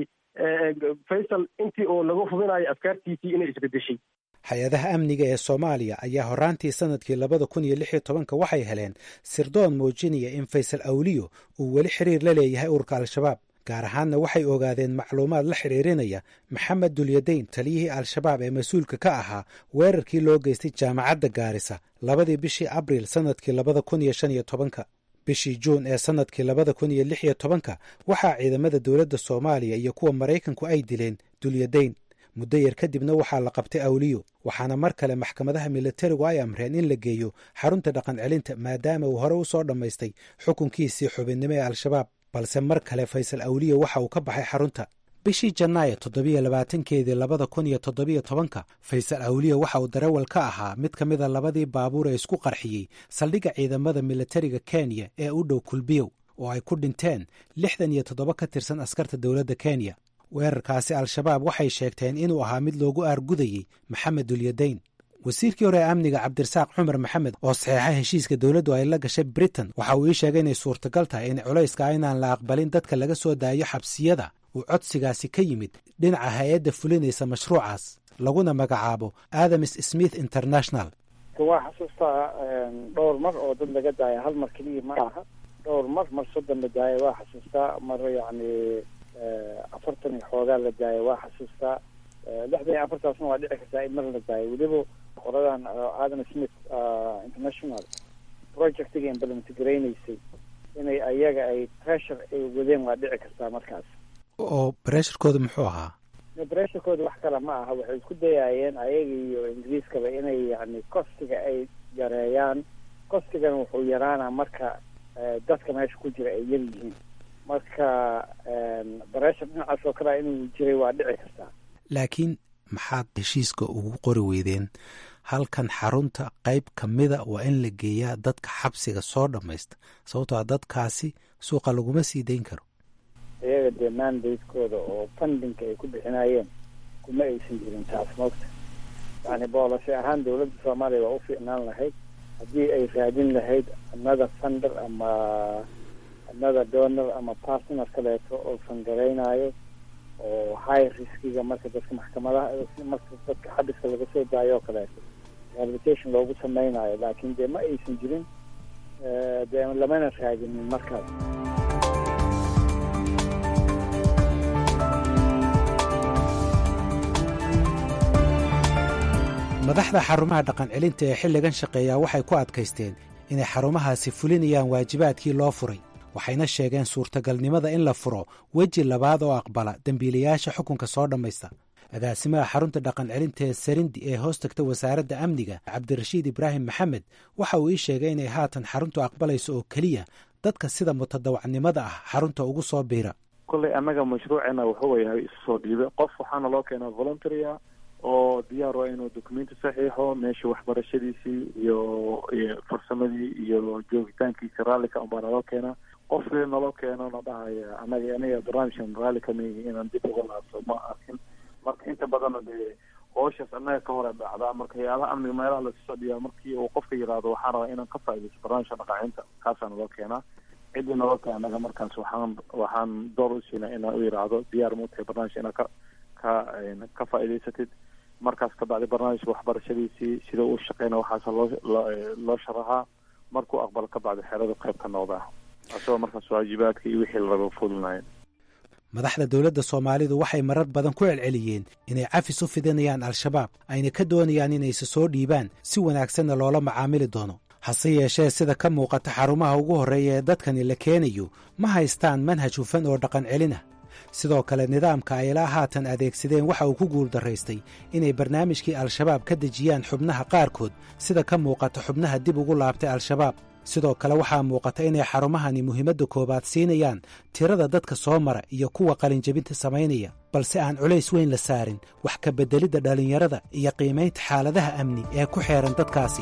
C: faysal intii oo lagu hubinayo afkaartiisii inay isbedeshay
F: hay-adaha amniga ee soomaaliya ayaa horaantii sanadkii labada kun iyo lix iyo tobanka waxay heleen sirdoon muujinaya in faysal awliyo uu weli xiriir la leeyahay ururka al-shabaab gaar ahaanna waxay ogaadeen macluumaad la xidhiirinaya maxamed dulyadayn taliyihii al-shabaab ee mas-uulka ka ahaa weerarkii loo geystay jaamacadda gaarisa labadii bishii abriil sannadkii labada kun iyo shan iyo tobanka bishii juun ee sannadkii labada kun iyo lix iyo tobanka waxaa ciidamada dowladda soomaaliya iyo kuwa maraykanku ay dileen dulyadayn muddo yar kadibna waxaa la qabtay awliyo waxaana mar kale maxkamadaha militarigu ay amreen in la geeyo xarunta dhaqan celinta maadaama uu hore u soo dhammaystay xukunkiisii xubinnimo ee al-shabaab balse mar kale faysal awliyo waxa uu ka baxay xarunta bishii janaayo toddobiyo labaatankeedii labada kun iyo toddobiyo tobanka faysal awliyo waxa uu darawal ka ahaa mid ka mida labadii baabuur ee isku qarxiyey saldhigga ciidamada militariga kenya ee u dhow kulbiyow oo ay ku dhinteen lixdan iyo toddoba ka tirsan askarta dowladda kenya weerarkaasi al-shabaab waxay sheegteen inuu ahaa mid loogu aargudayey maxamed dulyadayn wasiirkii hore ee amniga cabdirasaaq cumar maxamed oo saxeexa heshiiska dowladdu ay la gashay britain waxa uu ii sheegay inay suurtagal tahay in culayska inaan la aqbalin dadka laga soo daayo xabsiyada uu codsigaasi ka yimid dhinaca hay-adda fulinaysa mashruucaas laguna magacaabo adams smith international
D: waa xasuustaa dhowr mar oo dad laga daaya hal mar keliya ma aha dhowr mar mar soddon la daaya waa xasuustaa mar yacni afartan iyo xoogaa la daaya waa xasuustaa lixdan iyo afartaasna waa dhici kartaa in mar la daayo weliba qoradan adam smith international projectiga implement garaynaysay inay ayaga ay pressure ay wadeen waa dhici kartaa markaas
F: oo bresharkooda muxuu ahaa
D: bresharkooda wax kale ma aha waxay isku dayaayeen ayaga iyo ingiriiskaba inay yani kostiga ay yareeyaan kostigana wuxuu yaraanaa marka dadka meesha ku jira ay yar yihiin marka breshar dhinacaas oo kalea inuu jiray waa dhici kartaa
F: laakiin maxaad heshiiska ugu qori weydeen halkan xarunta qayb ka mida waa in la geeyaa dadka xabsiga soo dhammaysta sababtoo a dadkaasi suuqa laguma sii dayn karo
D: iyaga dee mandatekooda oo fundinka ay ku bixinayeen kuma aysan jirin taas moogta yani boolashay ahaan dowladda soomaaliya waa u fiicnaan lahayd haddii ay raadin lahayd another funder ama another donor ama partner kaleeto oo fangaraynayo oo high riskiga marka dadka maxkamadaha marka dadka xabiska laga soo daayo oo kaleeto rehabilitation loogu sameynayo laakiin dee ma aysan jirin dee lamana raadinin markaas
F: madaxda xarumaha dhaqan celinta ee xilligan shaqeeyaa waxay ku adkaysteen inay xarumahaasi fulinayaan waajibaadkii loo furay waxayna sheegeen suurtagalnimada in la furo weji labaad oo aqbala dembiilayaasha xukunka soo dhammaysta agaasimaha xarunta dhaqan celinta ee sarindi ee hoos tagta wasaaradda amniga cabdirashiid ibraahim maxamed waxa uu ii sheegay inay haatan xaruntu aqbalayso oo keliya dadka sida mutadawacnimada ah xarunta ugu soo biira
K: kolley annaga mashruuceena wuxuu yahay isu soo dhiibe qof waxaana loo keenaa voluntarya oo diyaar waa inuu documenti saxiixo meesha waxbarashadiisii iyo iyo farsamadii iyo joogitaankiisa raallika unbaa naloo keenaa qofkii naloo keeno na dhahaya anaga aniga barnaamijkan raalli kamaihi inaan dib uga laabto ma arkin marka inta badanna dee hooshaas annaga ka hore dhacdaa marka hay-adaha amniga meelaha lasusoo dhiyaa markii uu qofka yiraahdo waxaan rabaa inaan ka faaidaysto barnaamijka dhaqaacinta kaasaa naloo keenaa ciddii naloo keena anaga markaas waxaan waxaan door u siinaa inaan u yiraahdo diyaar ma utahay barnaamijka inaad ka ka ka faa'idaysatid markaas kabacdi barnaamijka waxbarashadiisii sida uu shaqeyna waxaas loo loo sharaxaa markuu aqbalo kabacdi xeradu qayb ka noqdaa asagoo markaas waajibaadka iyo wixii la raba fulinaya
F: madaxda dowladda soomaalidu waxay marar badan ku celceliyeen inay cafis u fidinayaan al-shabaab ayna ka doonayaan inayse soo dhiibaan si wanaagsanna loola macaamili doono hase yeeshee sida ka muuqata xarumaha ugu horreeya ee dadkani la keenayo ma haystaan manhaj hufan oo dhaqan celin ah sidoo kale nidaamka ay ilaa haatan adeegsadeen waxa uu ku guuldarraystay inay barnaamijkii al-shabaab ka dejiyaan xubnaha qaarkood sida ka muuqata xubnaha dib ugu laabtay al-shabaab sidoo kale waxaa muuqata inay xarumahani muhiimadda koowaad siinayaan tirada dadka soo mara iyo kuwa qalinjebinta samaynaya balse aan culays weyn la saarin wax ka beddelidda dhallinyarada iyo qiimaynta xaaladaha amni ee ku xeehan dadkaasi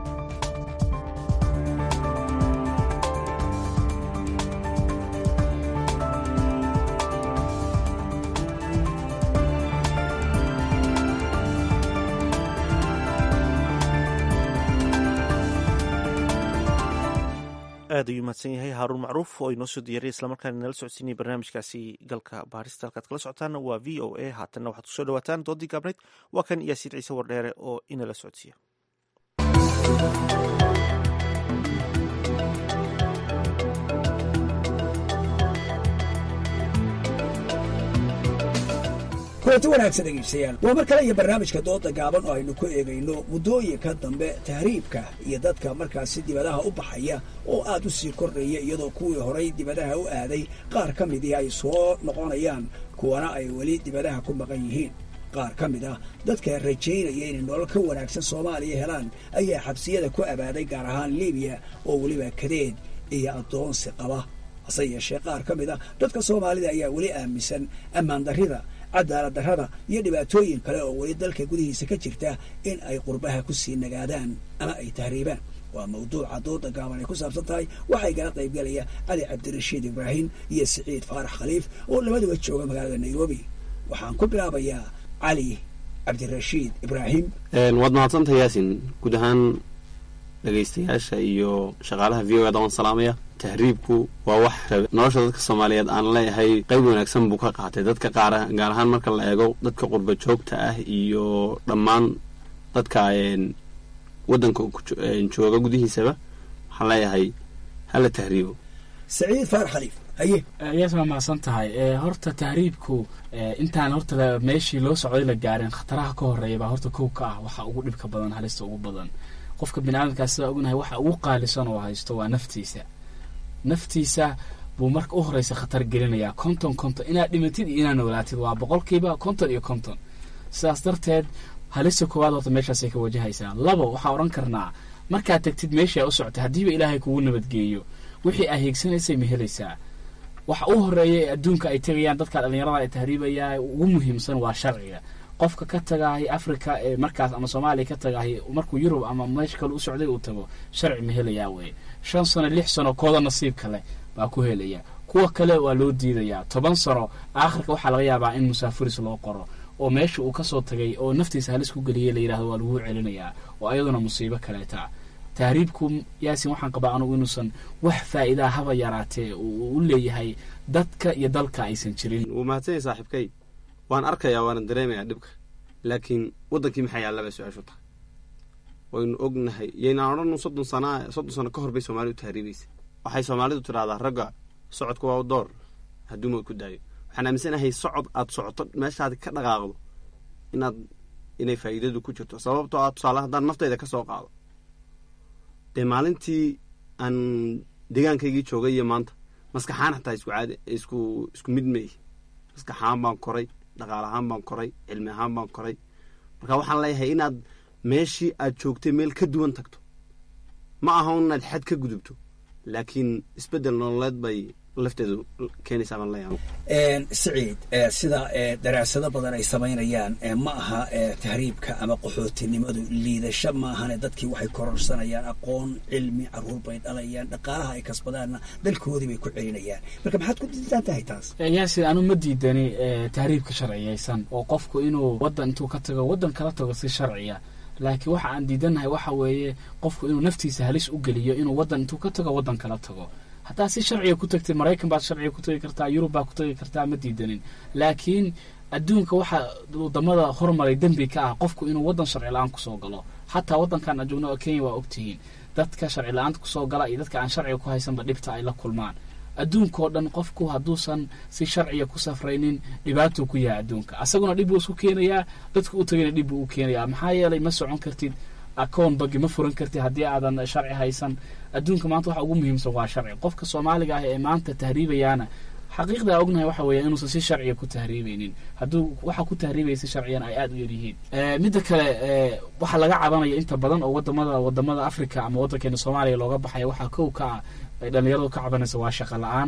B: aad ayuu mahadsan yahay haaruun macruuf oo inoo soo diyaariya islamarkaana nala socodsiinaya barnaamijkaasi galka baarista halkaad kala socotaana waa v o a haatanna waxaad kusoo dhawaataan doodii gaabnayd waa kan yaasiin ciise wardheere oo inala socodsiiya
L: kulanti wanaagsan dhegeystayaal waa mar kale iyo barnaamijka dooda gaaban oo aynu ku eegayno muddooyinka dambe tahriibka iyo dadka markaasi dibadaha u baxaya oo aad u sii kordhaya iyadoo kuwii horay dibadaha u aaday qaar ka midii ay soo noqonayaan kuwana ay weli dibadaha ku maqan yihiin qaar ka mid ah dadka rajaynaya inay nolol ka wanaagsan soomaaliya helaan ayaa xabsiyada ku abaaday gaar ahaan libiya oo weliba kadeed iyo addoonsi qaba hase yeeshee qaar ka mid ah dadka soomaalida ayaa weli aaminsan ammaan darrida cadaalad darrada iyo dhibaatooyin kale oo weli dalka gudihiisa ka jirta in ay qurbaha ku sii nagaadaan ama ay tahriibaan waa mawduuca dooda gaaban ay ku saabsan tahay waxaa igala qaybgalaya cali cabdirashiid ibraahim iyo siciid faarax khaliif oo labaduba jooga magaalada nairobi waxaan ku bilaabayaa cali cabdirashiid ibraahim
M: waad mahadsantahay yaasin guud ahaan dhegaystayaasha iyo shaqaalaha v o eda waan salaamaya tahriibku waa wax nolosha dadka soomaaliyeed aan leeyahay qayb wanaagsan buu ka qaatay dadka qaar gaar ahaan marka la eego dadka qurba joogta ah iyo dhammaan dadka waddanka jooga gudihiisaba waxaan leeyahay hala tahriibo
L: saciid faar khaliif haye
N: yaas waa mahadsan tahay horta tahriibku intaan horta meeshii loo socday la gaarin khataraha ka horeeya baa horta kow ka ah waxa ugu dhibka badan halista ugu badan qofka biniaadamkaas sidaa ognahay waxa ugu qaalisan oo haysto waa naftiisa naftiisa buu marka u horeysa khatar gelinayaa konton konton inaad dhimatid iyo inaad noolaatid waa boqolkiiba konton iyo konton sidaas darteed halista koowaad horta meeshaasay ka wajahaysaa labo waxaa odhan karnaa markaad tagtid meeshii aa u socotay haddiiba ilaahay kugu nabadgeeyo wixii aa heegsanaysay ma helaysaa waxa u horeeya ee adduunka ay tegayaan dadka dhallinyarada ay tahriibayaa ugu muhiimsan waa sharciga qofka ka tagaahay africa ee markaas ama soomaaliya ka tagaahay markuu yurub ama meesha kale u socday uu tago sharci ma helayaa weye shan sano lix sano kooda nasiib kale baa ku helaya kuwa kale waa loo diidayaa toban sano aakhirka waxaa laga yaabaa in musaafiris loo qoro oo meesha uu kasoo tagay oo naftiisa halis ku geliyay la yidhahdo waa laguu celinayaa oo ayaduna musiibo kaleeta tahriibku yaasin waxaan qabaa anugu inuusan wax faa'iidaa haba yaraatee uu u leeyahay dadka iyo dalka aysan jirin
M: wuu mahadsanya saaxiibkay waan arkayaa waana dareemayaa dhibka laakiin waddankii maxaa yaallaba su-aashu tahay waynu ognahay yaynaan odhanu soddon sana soddon sano ka hor bay soomaalidu tahriibaysa waxay soomaalidu tidhahdaa ragga socodka waa door hadduuma ku daayo waxaan aaminsanahay socod aad socoto meeshaad ka dhaqaaqdo inaad inay faa'iidadu ku jirto sababtoo ah tusaale haddaan naftayda ka soo qaado dee maalintii aan deegaankaygii joogay iyo maanta maskaxaan xataa isku caadi isku isku mid meey maskaxahaan baan koray dhaqaal ahaan baan koray cilmi ahaan baan koray marka waxaan leeyahay inaad meeshii aad joogtay meel ka duwan tagto ma aha inaad xad ka gudubto laakiin isbeddel nololeed bay lafteedu keenaysaa baan leeyahay
L: siciid sida daraasado badan ay samaynayaan ma aha tahriibka ama qaxootinimadu liidasho maahane dadkii waxay kororsanayaan aqoon cilmi caruur bay dhalayaan dhaqaalaha ay kasbadaanna dalkoodii bay ku celinayaan marka maxaad ku diidan tahay taas
N: yaasin anu ma diidani tahriibka sharciyaysan oo qofku inuu waddan intuu ka tago waddan kala tago si sharciya laakiin waxa aan diidanahay waxa weeye qofku inuu naftiisa halis u geliyo inuu waddan intuu ka tago waddan kala tago haddaa si sharciga ku tagtay maraykan baad sharciga ku tagi kartaa yurub baad ku tagi kartaa ma diidanin laakiin adduunka waxa wadamada hormaray dembi ka ah qofku inuu wadan sharci la-aan kusoo galo xataa wadankan aan joogno oo kenya waa ogtihiin dadka sharci la-aanta kusoo gala iyo dadka aan sharciga ku haysanba dhibta ay la kulmaan adduunkao dhan qofku hadduusan si sharciya ku safraynin dhibaatuu ku yahay adduunka asaguna dhib buu isku keenayaa dadku u tagayna dhib buu u keenayaa maxaa yeelay ma socon kartid akoon bagi ma furan kartid haddii aadan sharci haysan adduunka maanta waxa ugu muhiimsan waa sharci qofka soomaaliga ah ee maanta tahriibayaana xaqiiqdaa ognahay waxa weeya inuusan si sharciya ku tahriibaynin hadduu waxa ku tahriibaya si sharciyan ay aada u yaryihiin midda kale waxaa laga cabanaya inta badan oo wadamada wadamada africa ama waddankeena soomaaliya looga baxaya waxaa kow ka ah ay dhalinyaradu ka cabanaysa waa shaqo la-aan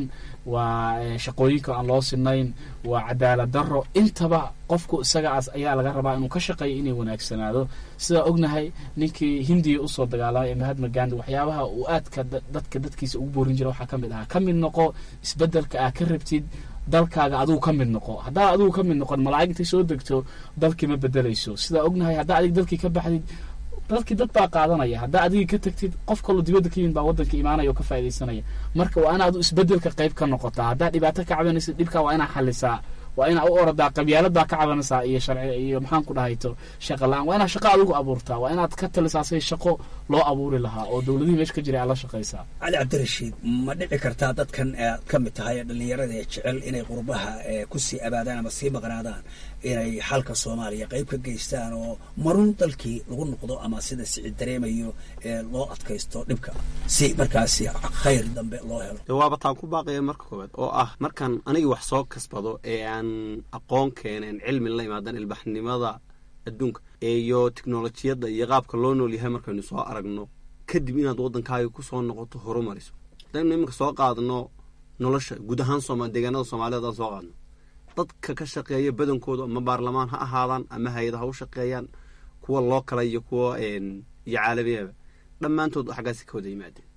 N: waa shaqooyinka aan loo sinayn waa cadaalad daro intaba qofku isagaas ayaa laga rabaa inuu ka shaqeeyo inay wanaagsanaado sidaa ognahay ninkii hindiya usoo dagaalamay ee mahatma gandi waxyaabaha uu aadka dadka dadkiisa ugu boorin jira waxaa ka mid ahaa ka mid noqo isbedelka aa ka rabtid dalkaaga adigu ka mid noqo haddaa adigu ka mid noqon malaa'ig intay soo degto dalkii ma bedelayso sidaa ognahay haddaa adig dalkii ka baxdid dalkii dad baa qaadanaya haddaa adigii ka tagtid qof kaloo dibadda ka yimid baa waddanka imaanaya oo ka faaidaysanaya marka waa inaad isbedelka qayb ka noqotaa haddaa dhibaato ka cabanaysid dhibkaa waa inaa xalisaa waa inaa u oradaa qabyaalad baa ka cabanaysaa iyo sharci iyo maxaan ku dhahayto shaqa la-aan waa inaad shaqo adigu abuurtaa waa inaad ka talisaa say shaqo loo abuuri lahaa oo dowladihii meesha ka jiray aad la shaqaysaa
L: cali cabdirashiid ma dhici kartaa dadkan aad ka mid tahay dhalinyarada ee jecel inay qurbaha kusii abaadaan ama sii maqnaadaan inay xalka soomaaliya qayb ka geystaan oo marun dalkii lagu noqdo ama sida sicid dareemayo ee loo adkaysto dhibka si markaasi khayr dambe loo helo
M: waaba taan ku baaqaya marka koowaad oo ah markaan anigii wax soo kasbado ee aan aqoon keeneen cilmi la imaadan ilbaxnimada adduunka iyo teknolojiyadda iyo qaabka loo nool yahay markaynu soo aragno kadib inaad waddankaaga kusoo noqoto horumariso hadaynu iminka soo qaadno nolosha guud ahaan sooma deegaanada soomaaliyed aan soo qaadno dadka ka shaqeeya badankooda ama baarlamaan ha ahaadaan ama hay-ada ha u shaqeeyaan kuwa loo kala iyo kuwa iyo caalamiyaaba dhammaantood xaggaasi ka wada yimaadeen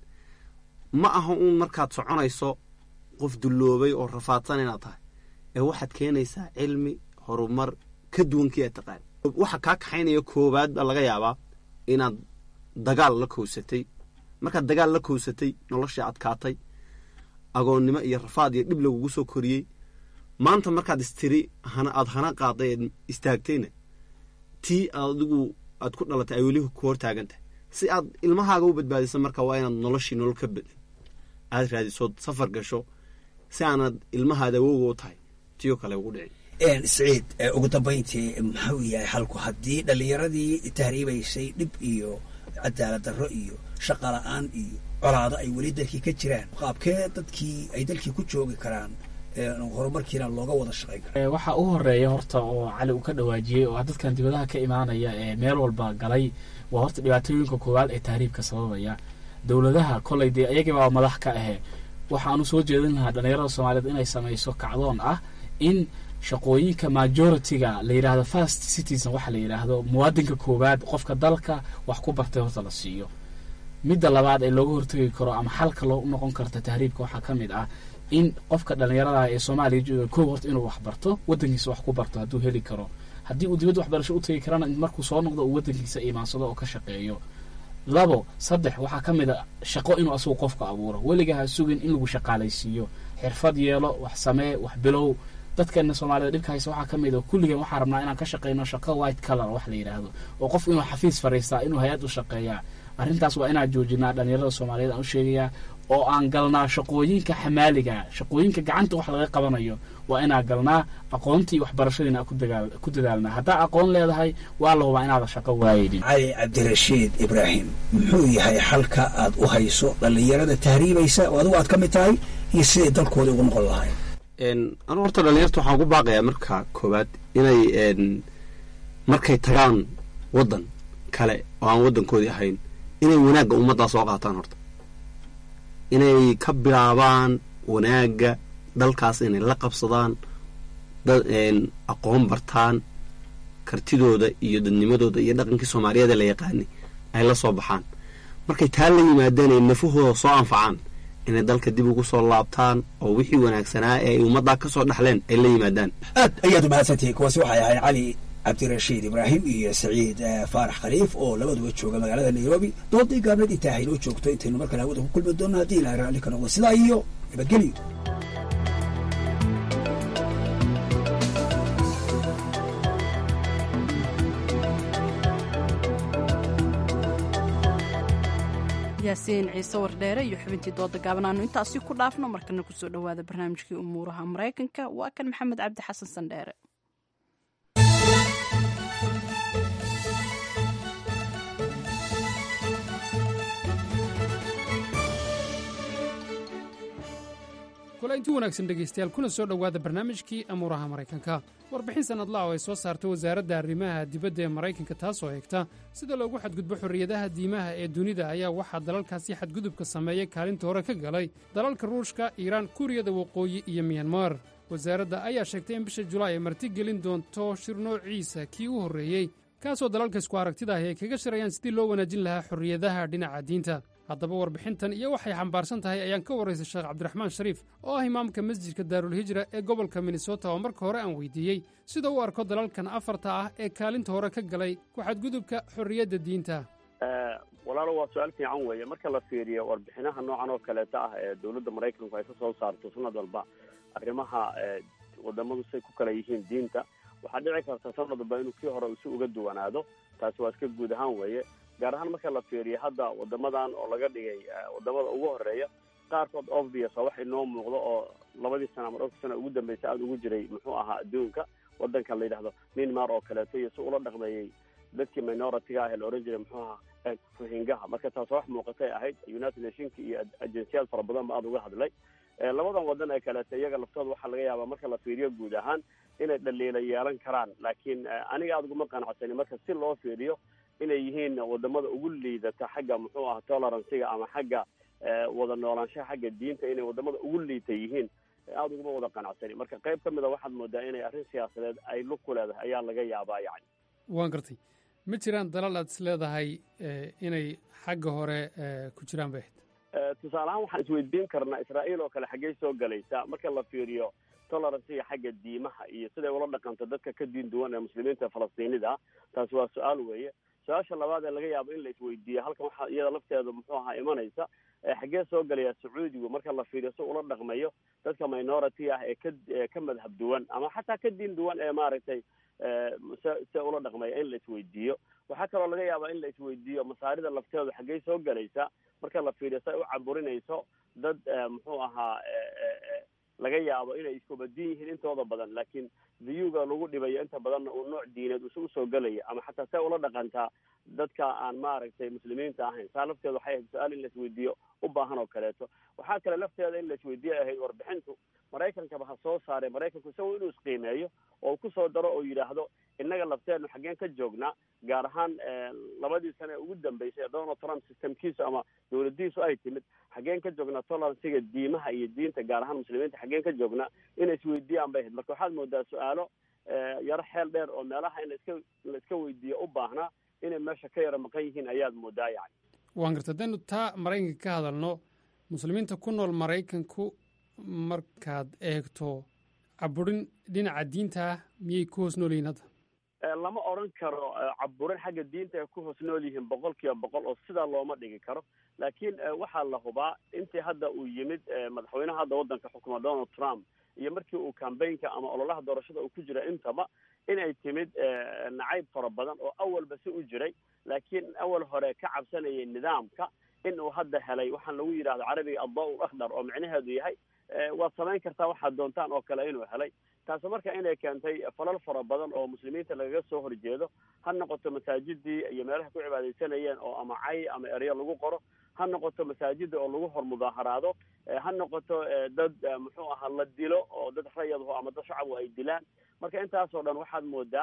M: ma aha uun markaad soconayso qof dulloobay oo rafaadsan inaad tahay ee waxaad keenaysaa cilmi horumar ka duwankii aad taqaan waxa kaa kaxaynaya koowaad baa laga yaabaa inaad dagaal la kowsatay markaad dagaal la kowsatay noloshii adkaatay agoonnimo iyo rafaad iyo dhib lagugu soo koriyey maanta markaad istiri hana aada hana qaaday eed istaagtayna tii adigu aad ku dhalatay ay weli ku hortaagan tahay si aad ilmahaaga u badbaadisa marka waa inaad noloshii nolol ka bedel aad raadisood safar gasho si aanad ilmahaada awowga u tahay tiyo kale ugu dhicin
L: siciid ugu dambayntii muxuu yahay xalku haddii dhallinyaradii tahriibaysay dhib iyo cadaalad darro iyo shaqa la-aan iyo colaado ay weli dalkii ka jiraan qaabkee dadkii ay dalkii ku joogi karaan horumarkiina looga wada shaqayn kara
N: waxaa u horeeya horta oo cali uu ka dhawaajiyey oo dadkan dibadaha ka imaanaya ee meel walba galay waa horta dhibaatooyinka koowaad ee tahriibka sababaya dowladaha koley dee iyagibaa madax ka ahe waxaanu soo jeedin lahaa dhallinyarada soomaaliyeed inay samayso kacdoon ah in shaqooyinka majority-ga la yidhaahdo first citizen waxa la yidhaahdo muwaadinka koowaad qofka dalka wax ku bartay horta la siiyo midda labaad ee looga hortegi karo ama xalka loo noqon karta tahriibka waxaa ka mid ah in qofka dhallinyarada ee soomaaliya jooga kow horta inuu wax barto waddankiisa wax ku barto hadduu heli karo haddii uu dibadda waxbarasho u tegi karana markuu soo noqdo uu waddankiisa imaansado oo ka shaqeeyo labo saddex waxaa ka mid a shaqo inuu asagu qofka abuuro weliga ha sugin in lagu shaqaalaysiiyo xirfad yeelo wax samee wax bilow dadkeena soomaalida dhibka haysa waxaa ka mid a kulligeen waxaa rabnaa inaan ka shaqeyno shaqo white color wax la yidhaahdo oo qofku inuu xafiis fariistaa inuu hay-ad u shaqeeyaa arrintaas waa inaan joojinaa dhallinyarada soomaaliyeed aan u sheegayaa oo aan galnaa shaqooyinka xamaaliga shaqooyinka gacanta wax laga qabanayo waa inaan galnaa aqoontii waxbarashadiina ku dadaalnaa haddaa aqoon leedahay waa la hubaa inaada shaqo waayeynin
L: cali cabdirashiid ibraahim muxuu yahay xalka aad u hayso dhallinyarada tahriibaysa oo adigu aad ka mid tahay iyo siday dalkooda ugu noqon lahayn
M: anu horta dhalinyarta waxaan ku baaqayaa marka koowaad inay markay tagaan waddan kale oo aan waddankoodii ahayn inay wanaagga ummaddaa soo qaataan horta inay ka bilaabaan wanaagga dalkaas inay la qabsadaan aqoon bartaan kartidooda iyo dadnimadooda iyo dhaqankii soomaaliyeed ee la yaqaanay ay la soo baxaan markay taa la yimaadaan ay nafahooda soo anfacaan inay dalka dib ugu soo laabtaan oo wixii wanaagsanaa ee ay ummaddaa ka soo dhaxleen ay la yimaadaan
L: aad ayaad umahadsantihiin kuwaasi waxay ahayd cali cabdirashiid ibraahim iyo saciid faarax khaliif oo labaduba jooga magaalada nairobi doodii gaabnad intaa haynoo joogto intaynu mar kale hawada ku kulmi doonno haddii ilahay raalli ka noqdo sidaa iyo nabadgelyo
A: yaasiin ciise wardheere iyo xubintii dooda gaaban aanu intaasi ku dhaafno markana kusoo dhowaada barnaamijkii umuuraha maraykanka waa kan maxamed cabdi xasan sandheere
O: kulainti wanaagsan dhegaystayaal kuna soo dhowaada barnaamijkii amuuraha maraykanka warbixin sannadlaha oo ay soo saarto wasaaradda arrimaha dibadda ee maraykanka taasoo eegta sida loogu xadgudbo xorriyadaha diimaha ee dunida ayaa waxaa dalalkaasi xadgudubka sameeyey kaalinta hore ka galay dalalka ruushka iiraan kuuriyada waqooyi iyo miyanmar wasaaradda ayaa sheegtay in bisha julaay ay martigelin doonto shir noociisa kii u horreeyey kaasoo dalalka isku aragtida ahi ay kaga shirayaan sidii loo wanaajin lahaa xorriyadaha dhinaca diinta haddaba warbixintan iyo waxay xambaarsan tahay ayaan ka warraysay sheekh cabdiraxmaan shariif oo ah imaamka masjidka daarulhijra ee gobolka minnesota oo marka hore aan weydiiyey sida u arko dalalkan afarta ah ee kaalinta hore ka galay ku xadgudubka xorriyadda diinta
P: walaalo waa su-aal fiican weeye marka la fiiriyo warbixinaha noocan oo kaleeta ah ee dowladda maraykanku ay ka soo saarto sanad walba arrimaha wadamadu say ku kala yihiin diinta waxaa dhici karta sanad walba inuu kii hore isu uga duwanaado taasi waa iska guud ahaan weeye gaar ahaan marka la fiiriyo hadda wadamadan oo laga dhigay wadamada ugu horeeya qaarkood obvious oo wax inoo muuqdo oo labadii sana ama dhowrka sana ugu dambaysa aada ugu jiray muxuu ahaa adduunka wadankan la yidhahdo myanmar oo kaleeto iyo si ula dhaqmeeyey dadkii minority-ga ah ee la ohan jiray muxuu ahaa rohingaha marka taas wax muuqatay ahayd united nationka iyo agensiyaad fara badan ba aada uga hadlay labadan wadan ee kaleeto iyaga laftooda waxaa laga yaabaa marka la fiiriyo guud ahaan inay dhaliila yeelan karaan laakiin aniga aada uguma qanacsani marka si loo fiiriyo inay yihiin wadamada ugu liidata xagga muxuu aha toleranciga ama xagga wada noolaanshaha xagga diinta inay wadamada ugu liita yihiin aada uguma wada qanacsani marka qayb ka mid a waxaad moodaa inay arrin siyaasadeed ay lug ku leedahay ayaa laga yaabaa yani
O: waan gartay ma jiraan dalal aad is leedahay inay xagga hore ku jiraan bay ahayd
P: tusaale ahaan waxaan isweydiin karnaa israa'iil oo kale xaggey soo galaysa marka la fiiriyo toleranciga xagga diimaha iyo siday ula dhaqanto dadka ka diin duwan ee muslimiinta falastiinida ah taasi waa su-aal weeye su-aasha labaad ee laga yaabo in la isweydiiyo halkan waxaa iyada lafteeda muxuu ahaa imanaysa xaggee soo galaya sacuudigu marka la fiiriyo si ula dhaqmayo dadka minority ah ee ka ka madhab duwan ama xataa ka diin duwan ee maaragtay se se ula dhaqmaya in la isweydiiyo waxaa kaloo laga yaabaa in la isweydiiyo masaarida lafteedu xaggey soo galaysa marka la fiiriyo si ay u caburinayso dad muxuu ahaa laga yaabo inay iskubadin yihiin intooda badan laakiin viyuga lagu dhibayo inta badanna uu nooc diineed usu usoo gelaya ama xataa see ula dhaqantaa dadka aan maaragtay muslimiinta ahayn saa lafteeda waxay ahayd su-aal in la isweydiiyo u baahan oo kaleeto waxaa kale lafteeda in la isweydiiyo ahayd warbixintu maraykankaba ha soo saaray maraykanku isago inuu isqiimeeyo oo kusoo daro oo yidhaahdo innaga lafteenu xaggeen ka joognaa gaar ahaan labadii sane ee ugu dambeysay ee donald trump systemkiisu ama dowladiisu ay timid xaggeen ka joognaa toleranciga diimaha iyo diinta gaar ahaan muslimiinta xaggeen ka joognaa inay isweydiiyaan bay ahayd marka waxaad moodaa su-aalo yaro xeel dheer oo meelaha in laiska la iska weydiiyo u baahnaa inay meesha ka yaro maqan yihiin ayaad moodaa yani
O: waan garta haddaynu taa maraykanka ka hadalno muslimiinta ku nool maraykanku markaad eegto caburin dhinaca diinta ah miyay ku hoos nool yihiin hadda
P: lama odran karo caburin xagga diinta ay ku hoos nool yihiin boqol kiiba boqol oo sidaa looma dhigi karo laakiin waxaa la hubaa intii hadda uu yimid madaxweynaha hadda waddanka xukuma donald trump iyo markii uu cambaynka ama ololaha doorashada uu ku jira intaba inay timid nacayb fara badan oo awalba si u jiray laakiin awal hore ka cabsanayay nidaamka in uu hadda helay waxaan lagu yidhahdo carabiga addaa-ul akhdar oo micnaheedu yahay waad samayn kartaa waxaad doontaan oo kale inuu helay taasi marka inay keentay falal fara badan oo muslimiinta lagaga soo horjeedo ha noqoto masaajidii iyo meelaha ku cibaadaysanayeen oo ama cay ama eryo lagu qoro ha noqoto masaajida oo lagu hor mudaaharaado ha noqoto dad muxuu ahaa la dilo oo dad rayadho ama dad shacabku ay dilaan marka intaasoo dhan waxaad moodaa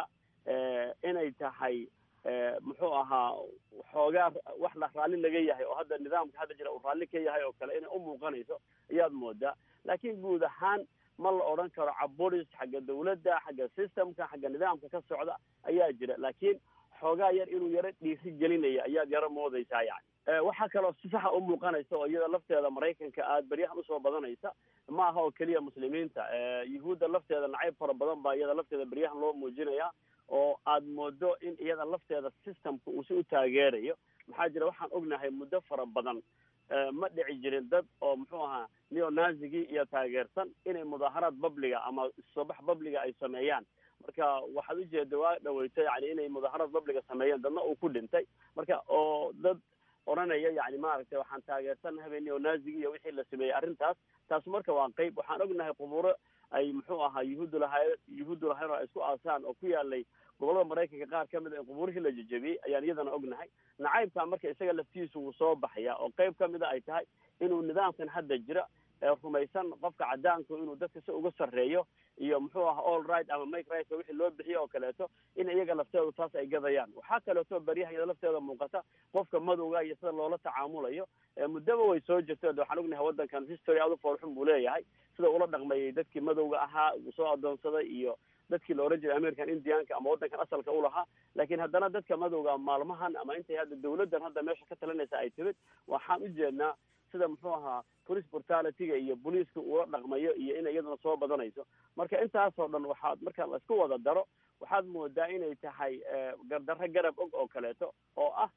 P: inay tahay muxuu ahaa xoogaa wax la raalli laga yahay oo hadda nidaamka hadda jira uu raalli ka yahay oo kale inay u muuqanayso ayaad moodaa laakiin guud ahaan ma la odhan karo caburis xagga dawladda xagga systemka xagga nidaamka ka socda ayaa jira laakiin xoogaa yar inuu yaro dhiiri gelinaya ayaad yaro moodaysaa yani waxaa kaloo si saxa u muuqanaysa oo iyada lafteeda maraykanka aada beryahan usoo badanaysa ma aha oo keliya muslimiinta yuhuudda lafteeda nacayb fara badan baa iyada lafteeda beryahan loo muujinaya oo aad moodo in iyada lafteeda systemka uu si u taageerayo maxaa jira waxaan ognahay muddo fara badan ma dhici jirin dad oo muxuu ahaa neonazigii iyo taageersan inay mudaaharaad babliga ama soobax babliga ay sameeyaan marka waxaad ujeeda waa dhaweyta yani inay mudaaharaad babliga sameeyeen dadna uu ku dhintay marka oo dad odhanaya yani maaragtay waxaan taageersanahay neonazigi iyo wixii la sameeyey arrintaas taas marka waa qeyb waxaan ognahay quburo ay muxuu ahaa yuhuuddu lahay yuhuuddu lahayn oo ay isku aasaan oo ku yaalay gobolada maraykanka qaar ka mid a in qubuurihii la jejebiyey ayaan iyadana ognahay nacaybka marka isaga laftiisu wuu soo baxaya oo qeyb ka mid a ay tahay inuu nidaamkan hadda jira ee rumaysan qofka cadaanku inuu dadka si uga sarreeyo iyo muxuu aha all right ama make right wixii loo bixiyo oo kaleeto in iyaga lafteedu taas ay gadayaan waxaa kaleeto baryahan iyada lafteeda muuqata qofka madowga iyo sida loola tacaamulayo muddaba way soo jirto de waxaan ognahay waddankan history aad u foolxun buu leeyahay sida ula dhaqmayay dadkii madowga ahaa uu soo adoonsaday iyo dadkii la oran jiray american indianka ama waddankan asalka u lahaa laakiin haddana dadka madowga maalmahan ama intay hadda dawladdan hadda meesha ka talinaysa ay timid waxaan u jeednaa sida muxuu ahaa police brutalityga iyo booliiska ula dhaqmayo iyo inay iyaduna soo badanayso marka intaasoo dhan waxaad marka la isku wada daro waxaad moodaa inay tahay gardarro garab og oo kaleeto oo ah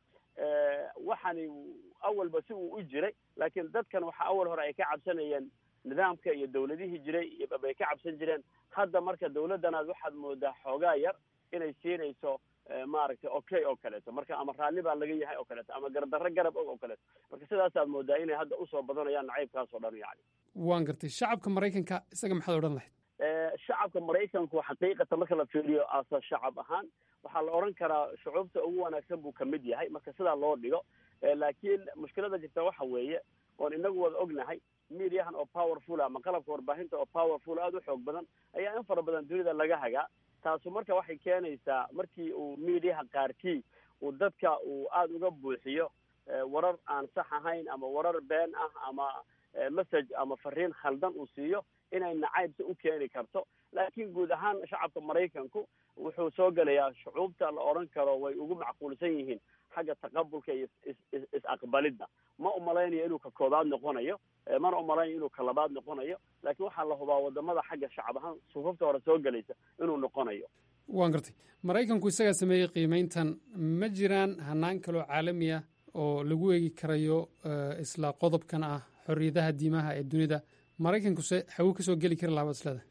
P: waxani awalba si uu u jiray laakiin dadkan waxa awal hore ay ka cabsanayeen nidaamka iyo dawladihii jiray bay ka cabsan jireen hadda marka dawladdanaad waxaad moodaa xoogaa yar inay siinayso maaragtay okay oo kaleeto marka ama raalli baa laga yahay oo kaleeto ama gardarro garab og oo kaleeto marka sidaasaad moodaa inay hadda usoo badanayaan nacaybkaas oo dhan yani
O: waan gartay shacabka maraykanka isaga maxaad odhan lahayd
P: shacabka maraykanku xaqiiqatan marka la fiiriyo asa shacab ahaan waxaa la odhan karaa shucuubta ugu wanaagsan buu kamid yahay marka sidaa loo dhigo laakiin mushkilada jirta waxa weeye oon inagu wada ognahay mediahan oo powerful ama qalabka warbaahinta oo powerful aada u xoog badan ayaa in fara badan dunida laga hagaa taasu marka waxay keenaysaa markii uu mediaha qaarkii uu dadka uu aada uga buuxiyo warar aan sax ahayn ama warar been ah ama message ama fariin khaldan uu siiyo inay nacaybsi u keeni karto laakiin guud ahaan shacabka maraykanku wuxuu soo gelayaa shucuubta la odhan karo way ugu macquulsan yihiin xagga taqabulka iyo is-aqbalidda ma umalaynayo inuu ka koobaad noqonayo mana umalaynayo inuu ka labaad noqonayo laakiin waxaa la hubaa wadamada xagga shacab ahaan sufufta hore soo gelaysa inuu noqonayo
O: waan gartay maraykanku isagaa sameeyey qiimeyntan ma jiraan hanaan kaloo caalami ah oo lagu eegi karayo isla qodobkan ah xorriyadaha diimaha ee dunida maraykankuse xagu kasoo geli kari lahaa isleda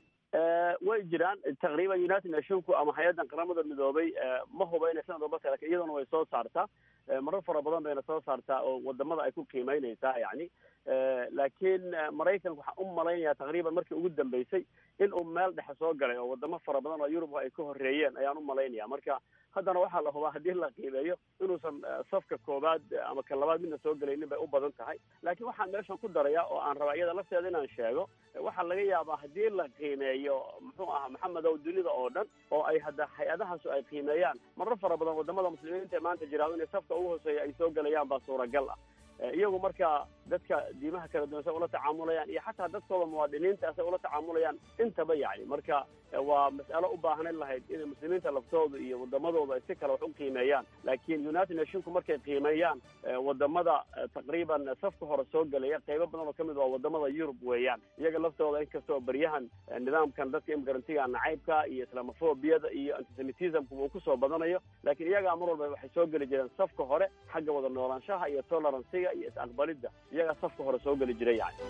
P: way jiraan taqriiban united nationku ama hay-addan qaramada midoobay ma huba inay sanad walba lakin iyaduna way soo saartaa marar fara badan bayna soo saartaa oo wadamada ay ku qiimeynaysaa yani laakiin maraykanka waxaan u malaynayaa taqriiban markii ugu dambeysay in uu meel dhexe soo galay oo wadamo fara badan oo yurub ay ka horeeyeen ayaan u malaynaya marka haddana waxaa la hubaa haddii la qiimeeyo inuusan safka koobaad ama ka labaad midna soo gelaynin bay u badan tahay laakiin waxaan meeshan ku daraya oo aan rabaa iyada lafteeda inaan sheego waxaa laga yaabaa haddii la qiimeeyo muxuu ahaa maxamedow dunida oo dhan oo ay hadda hay-adahaasu ay qiimeeyaan marar fara badan wadamada muslimiinta ee maanta jiraado inay safka ugu hooseeya ay soo gelayaan baa suuragal ah iyagu marka dadka diimaha kala duwan say ula tacaamulayaan iyo xataa dadkooda muwaadiniinta say ula tacaamulayaan intaba yani marka waa mas'alo u baahnayn lahayd inay muslimiinta laftooda iyo wadamadooda ay si kale wax u qiimeeyaan laakiin united nationku markay qiimeeyaan wadamada taqriiban safka hore soo gelaya qeybo badan oo kamid waa wadamada yurub weeyaan iyaga laftooda inkastoo beryahan nidaamkan dadka imigrantiga nacaybka iyo islamofobiyada iyo antisemitismka uu kusoo badanayo laakiin iyagaa mar walba waxay soo geli jireen safka hore xagga wada noolaanshaha iyo toleranciga iyo is-aqbalidda iyagaa safka hore soo geli jiray yani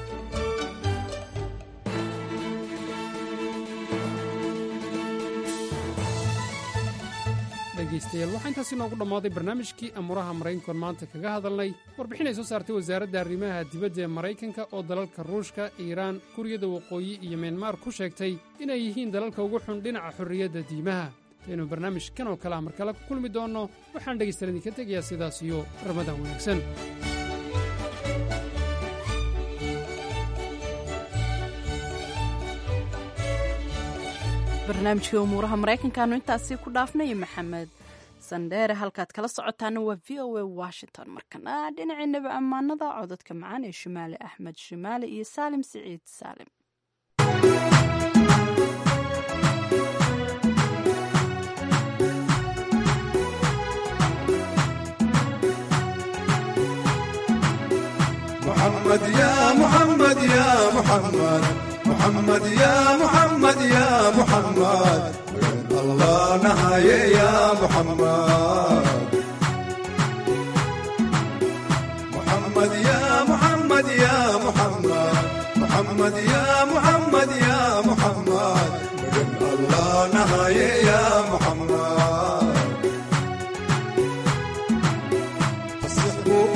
O: dhegaystayaal waxaa intaasi noogu dhammaaday barnaamijkii amuuraha maraykankoon maanta kaga hadalnay warbixin ay soo saartay wasaaradda arrimaha dibadda ee maraykanka oo dalalka ruushka iiraan kuuriyada waqooyi iyo myanmar ku sheegtay inay yihiin dalalka ugu xun dhinaca xorriyadda diimaha intaynu barnaamij kan oo kale ah mar kale ku kulmi doonno waxaan dhegaystayaal idinka tegayaa sidaas iyo ramadaan wanaagsan
A: barnaamijkii umuuraha maraykankaanu intaasi ku dhaafnay maxamed sandheere halkaad kala socotaana waa v o a washington markana dhinaciinaba ammaanada cododka macaan ee shimaale axmed shimaale iyo saalim siciid saalim
Q: محمد يا محمد يا محمد محمد يا محمد يا محمد وين الله نهاية يا محمد محمد يا محمد يا محمد محمد يا محمد يا محمد وين الله نهاية يا محمد تصحبوا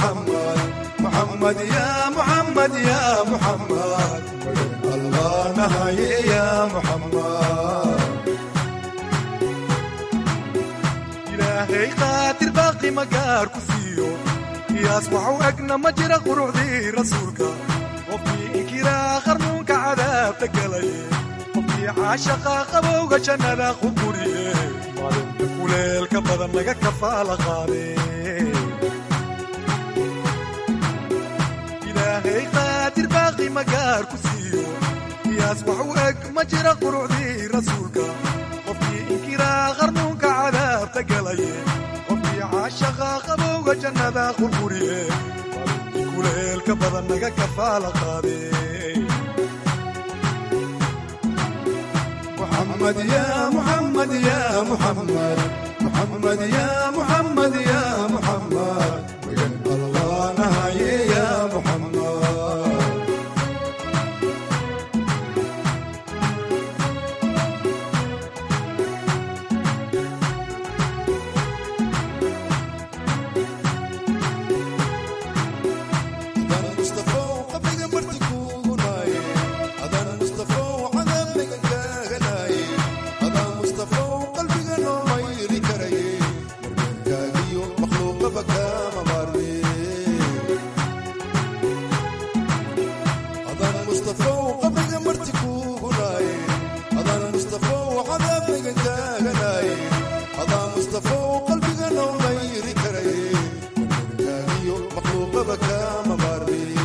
Q: محمد محمد يا محمد يا محمد الله نهاية يا محمد إلهي قاتل باقي مقار كسيو يصبح أقنا مجرى قرعدي رسولك وفي إكرا خرنوك عذاب تقلي وفي عاشقا قبوغ جنة خبوري kuleelka badan laga kafaala qaade ilaahay qaadir baaqi magaar ku siiyo qiyaas wax u eg ma jira qurucdii rasuulka qofkii inkiraa qarnuunka cadaabta galaye qofkii caashaqa qabowga jannada qurquriye kuleelka badan laga kafaala qaade محمد يا محمد يا محمد محمد يا محمد يا محمد بجد الله نهاية يا محمد أذان مصطفى وقبل مرتكو نايم أذان مصطفى وعذاب نقاقناي أذان مصطفى وقلبي قالوا ما يري كري مرقاقي مخلوق بكا مباري أذان مصطفى وقبل مرتكو ناي أذان مصطفى وعذاب نقاقناي أذان مصطفى وقلبي قالوا ما يري كري مرقاقي مخلوق بكا مباري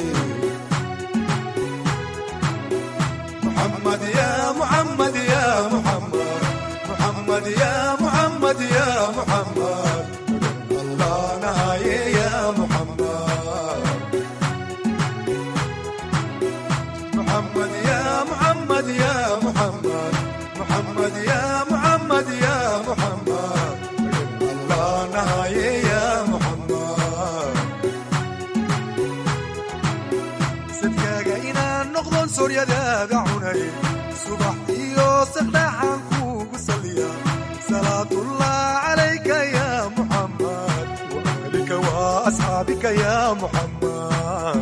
Q: محمد يا محمد يا محمد محمد يا محمد يا محمد الله نهاية يا محمد محمد يا محمد يا محمد محمد يا محمد يا محمد الله نهاية يا محمد sadkaaga inaan noqdon sooryadaada cunay subax iyo saqdhaxaan kuugu saliya salaatullah calayka ya muxammad waalika wa asxaabika ya muxammad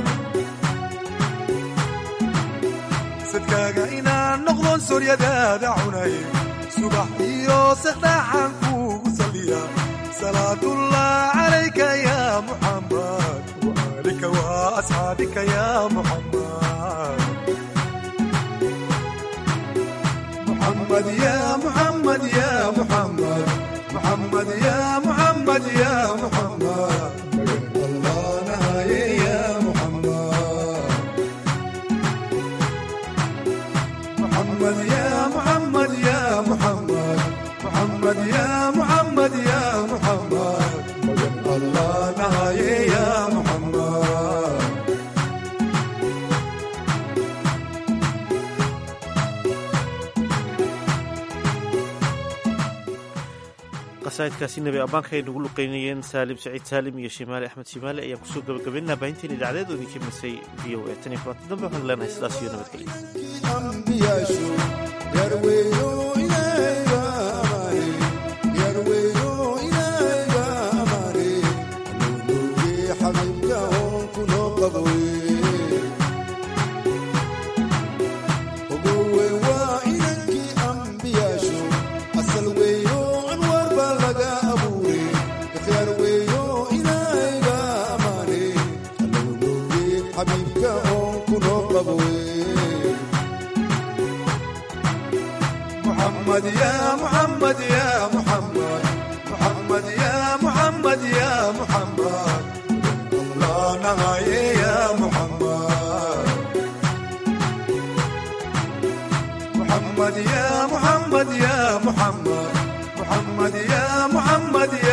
Q: sadkaaga inaan noqdon sooryadaada cunay subax iyo saqdhaxaan kuugu saliya salaatullah calayka ya muxammad وآلك وأصحابك يا محمد محمد يا محمد يا محمد محمد يا محمد يا محمد الله نهاية يا محمد محمد يا محمد يا محمد محمد يا محمد يا محمد الله نهاية يا محمد
B: qasaa'idkaasi nebi ammaanka ay nagu luqeynayeen saalim saciid saalim iyo shimaale axmed shimaale ayaan kusoo gabagabaynaa baahinteen idaacadeed oo idinka misay v o a tan iyo kulanti dambe waxaan leenahay sidaas iyo nabadgelyo
Q: أنبياشو يرويو إليها أماني يرويو إليها أماني نوبي حبيبتهم كنو قضوي وقوي وإنك أنبياشو أسلويو أنوار بلغا أبوري يرويو إليها أماني نوبي حبيبتهم كنو قضوي محمد يا محمد يا محمد محمد يا محمد يا محمد الله نهاية يا محمد محمد يا محمد يا محمد محمد يا محمد يا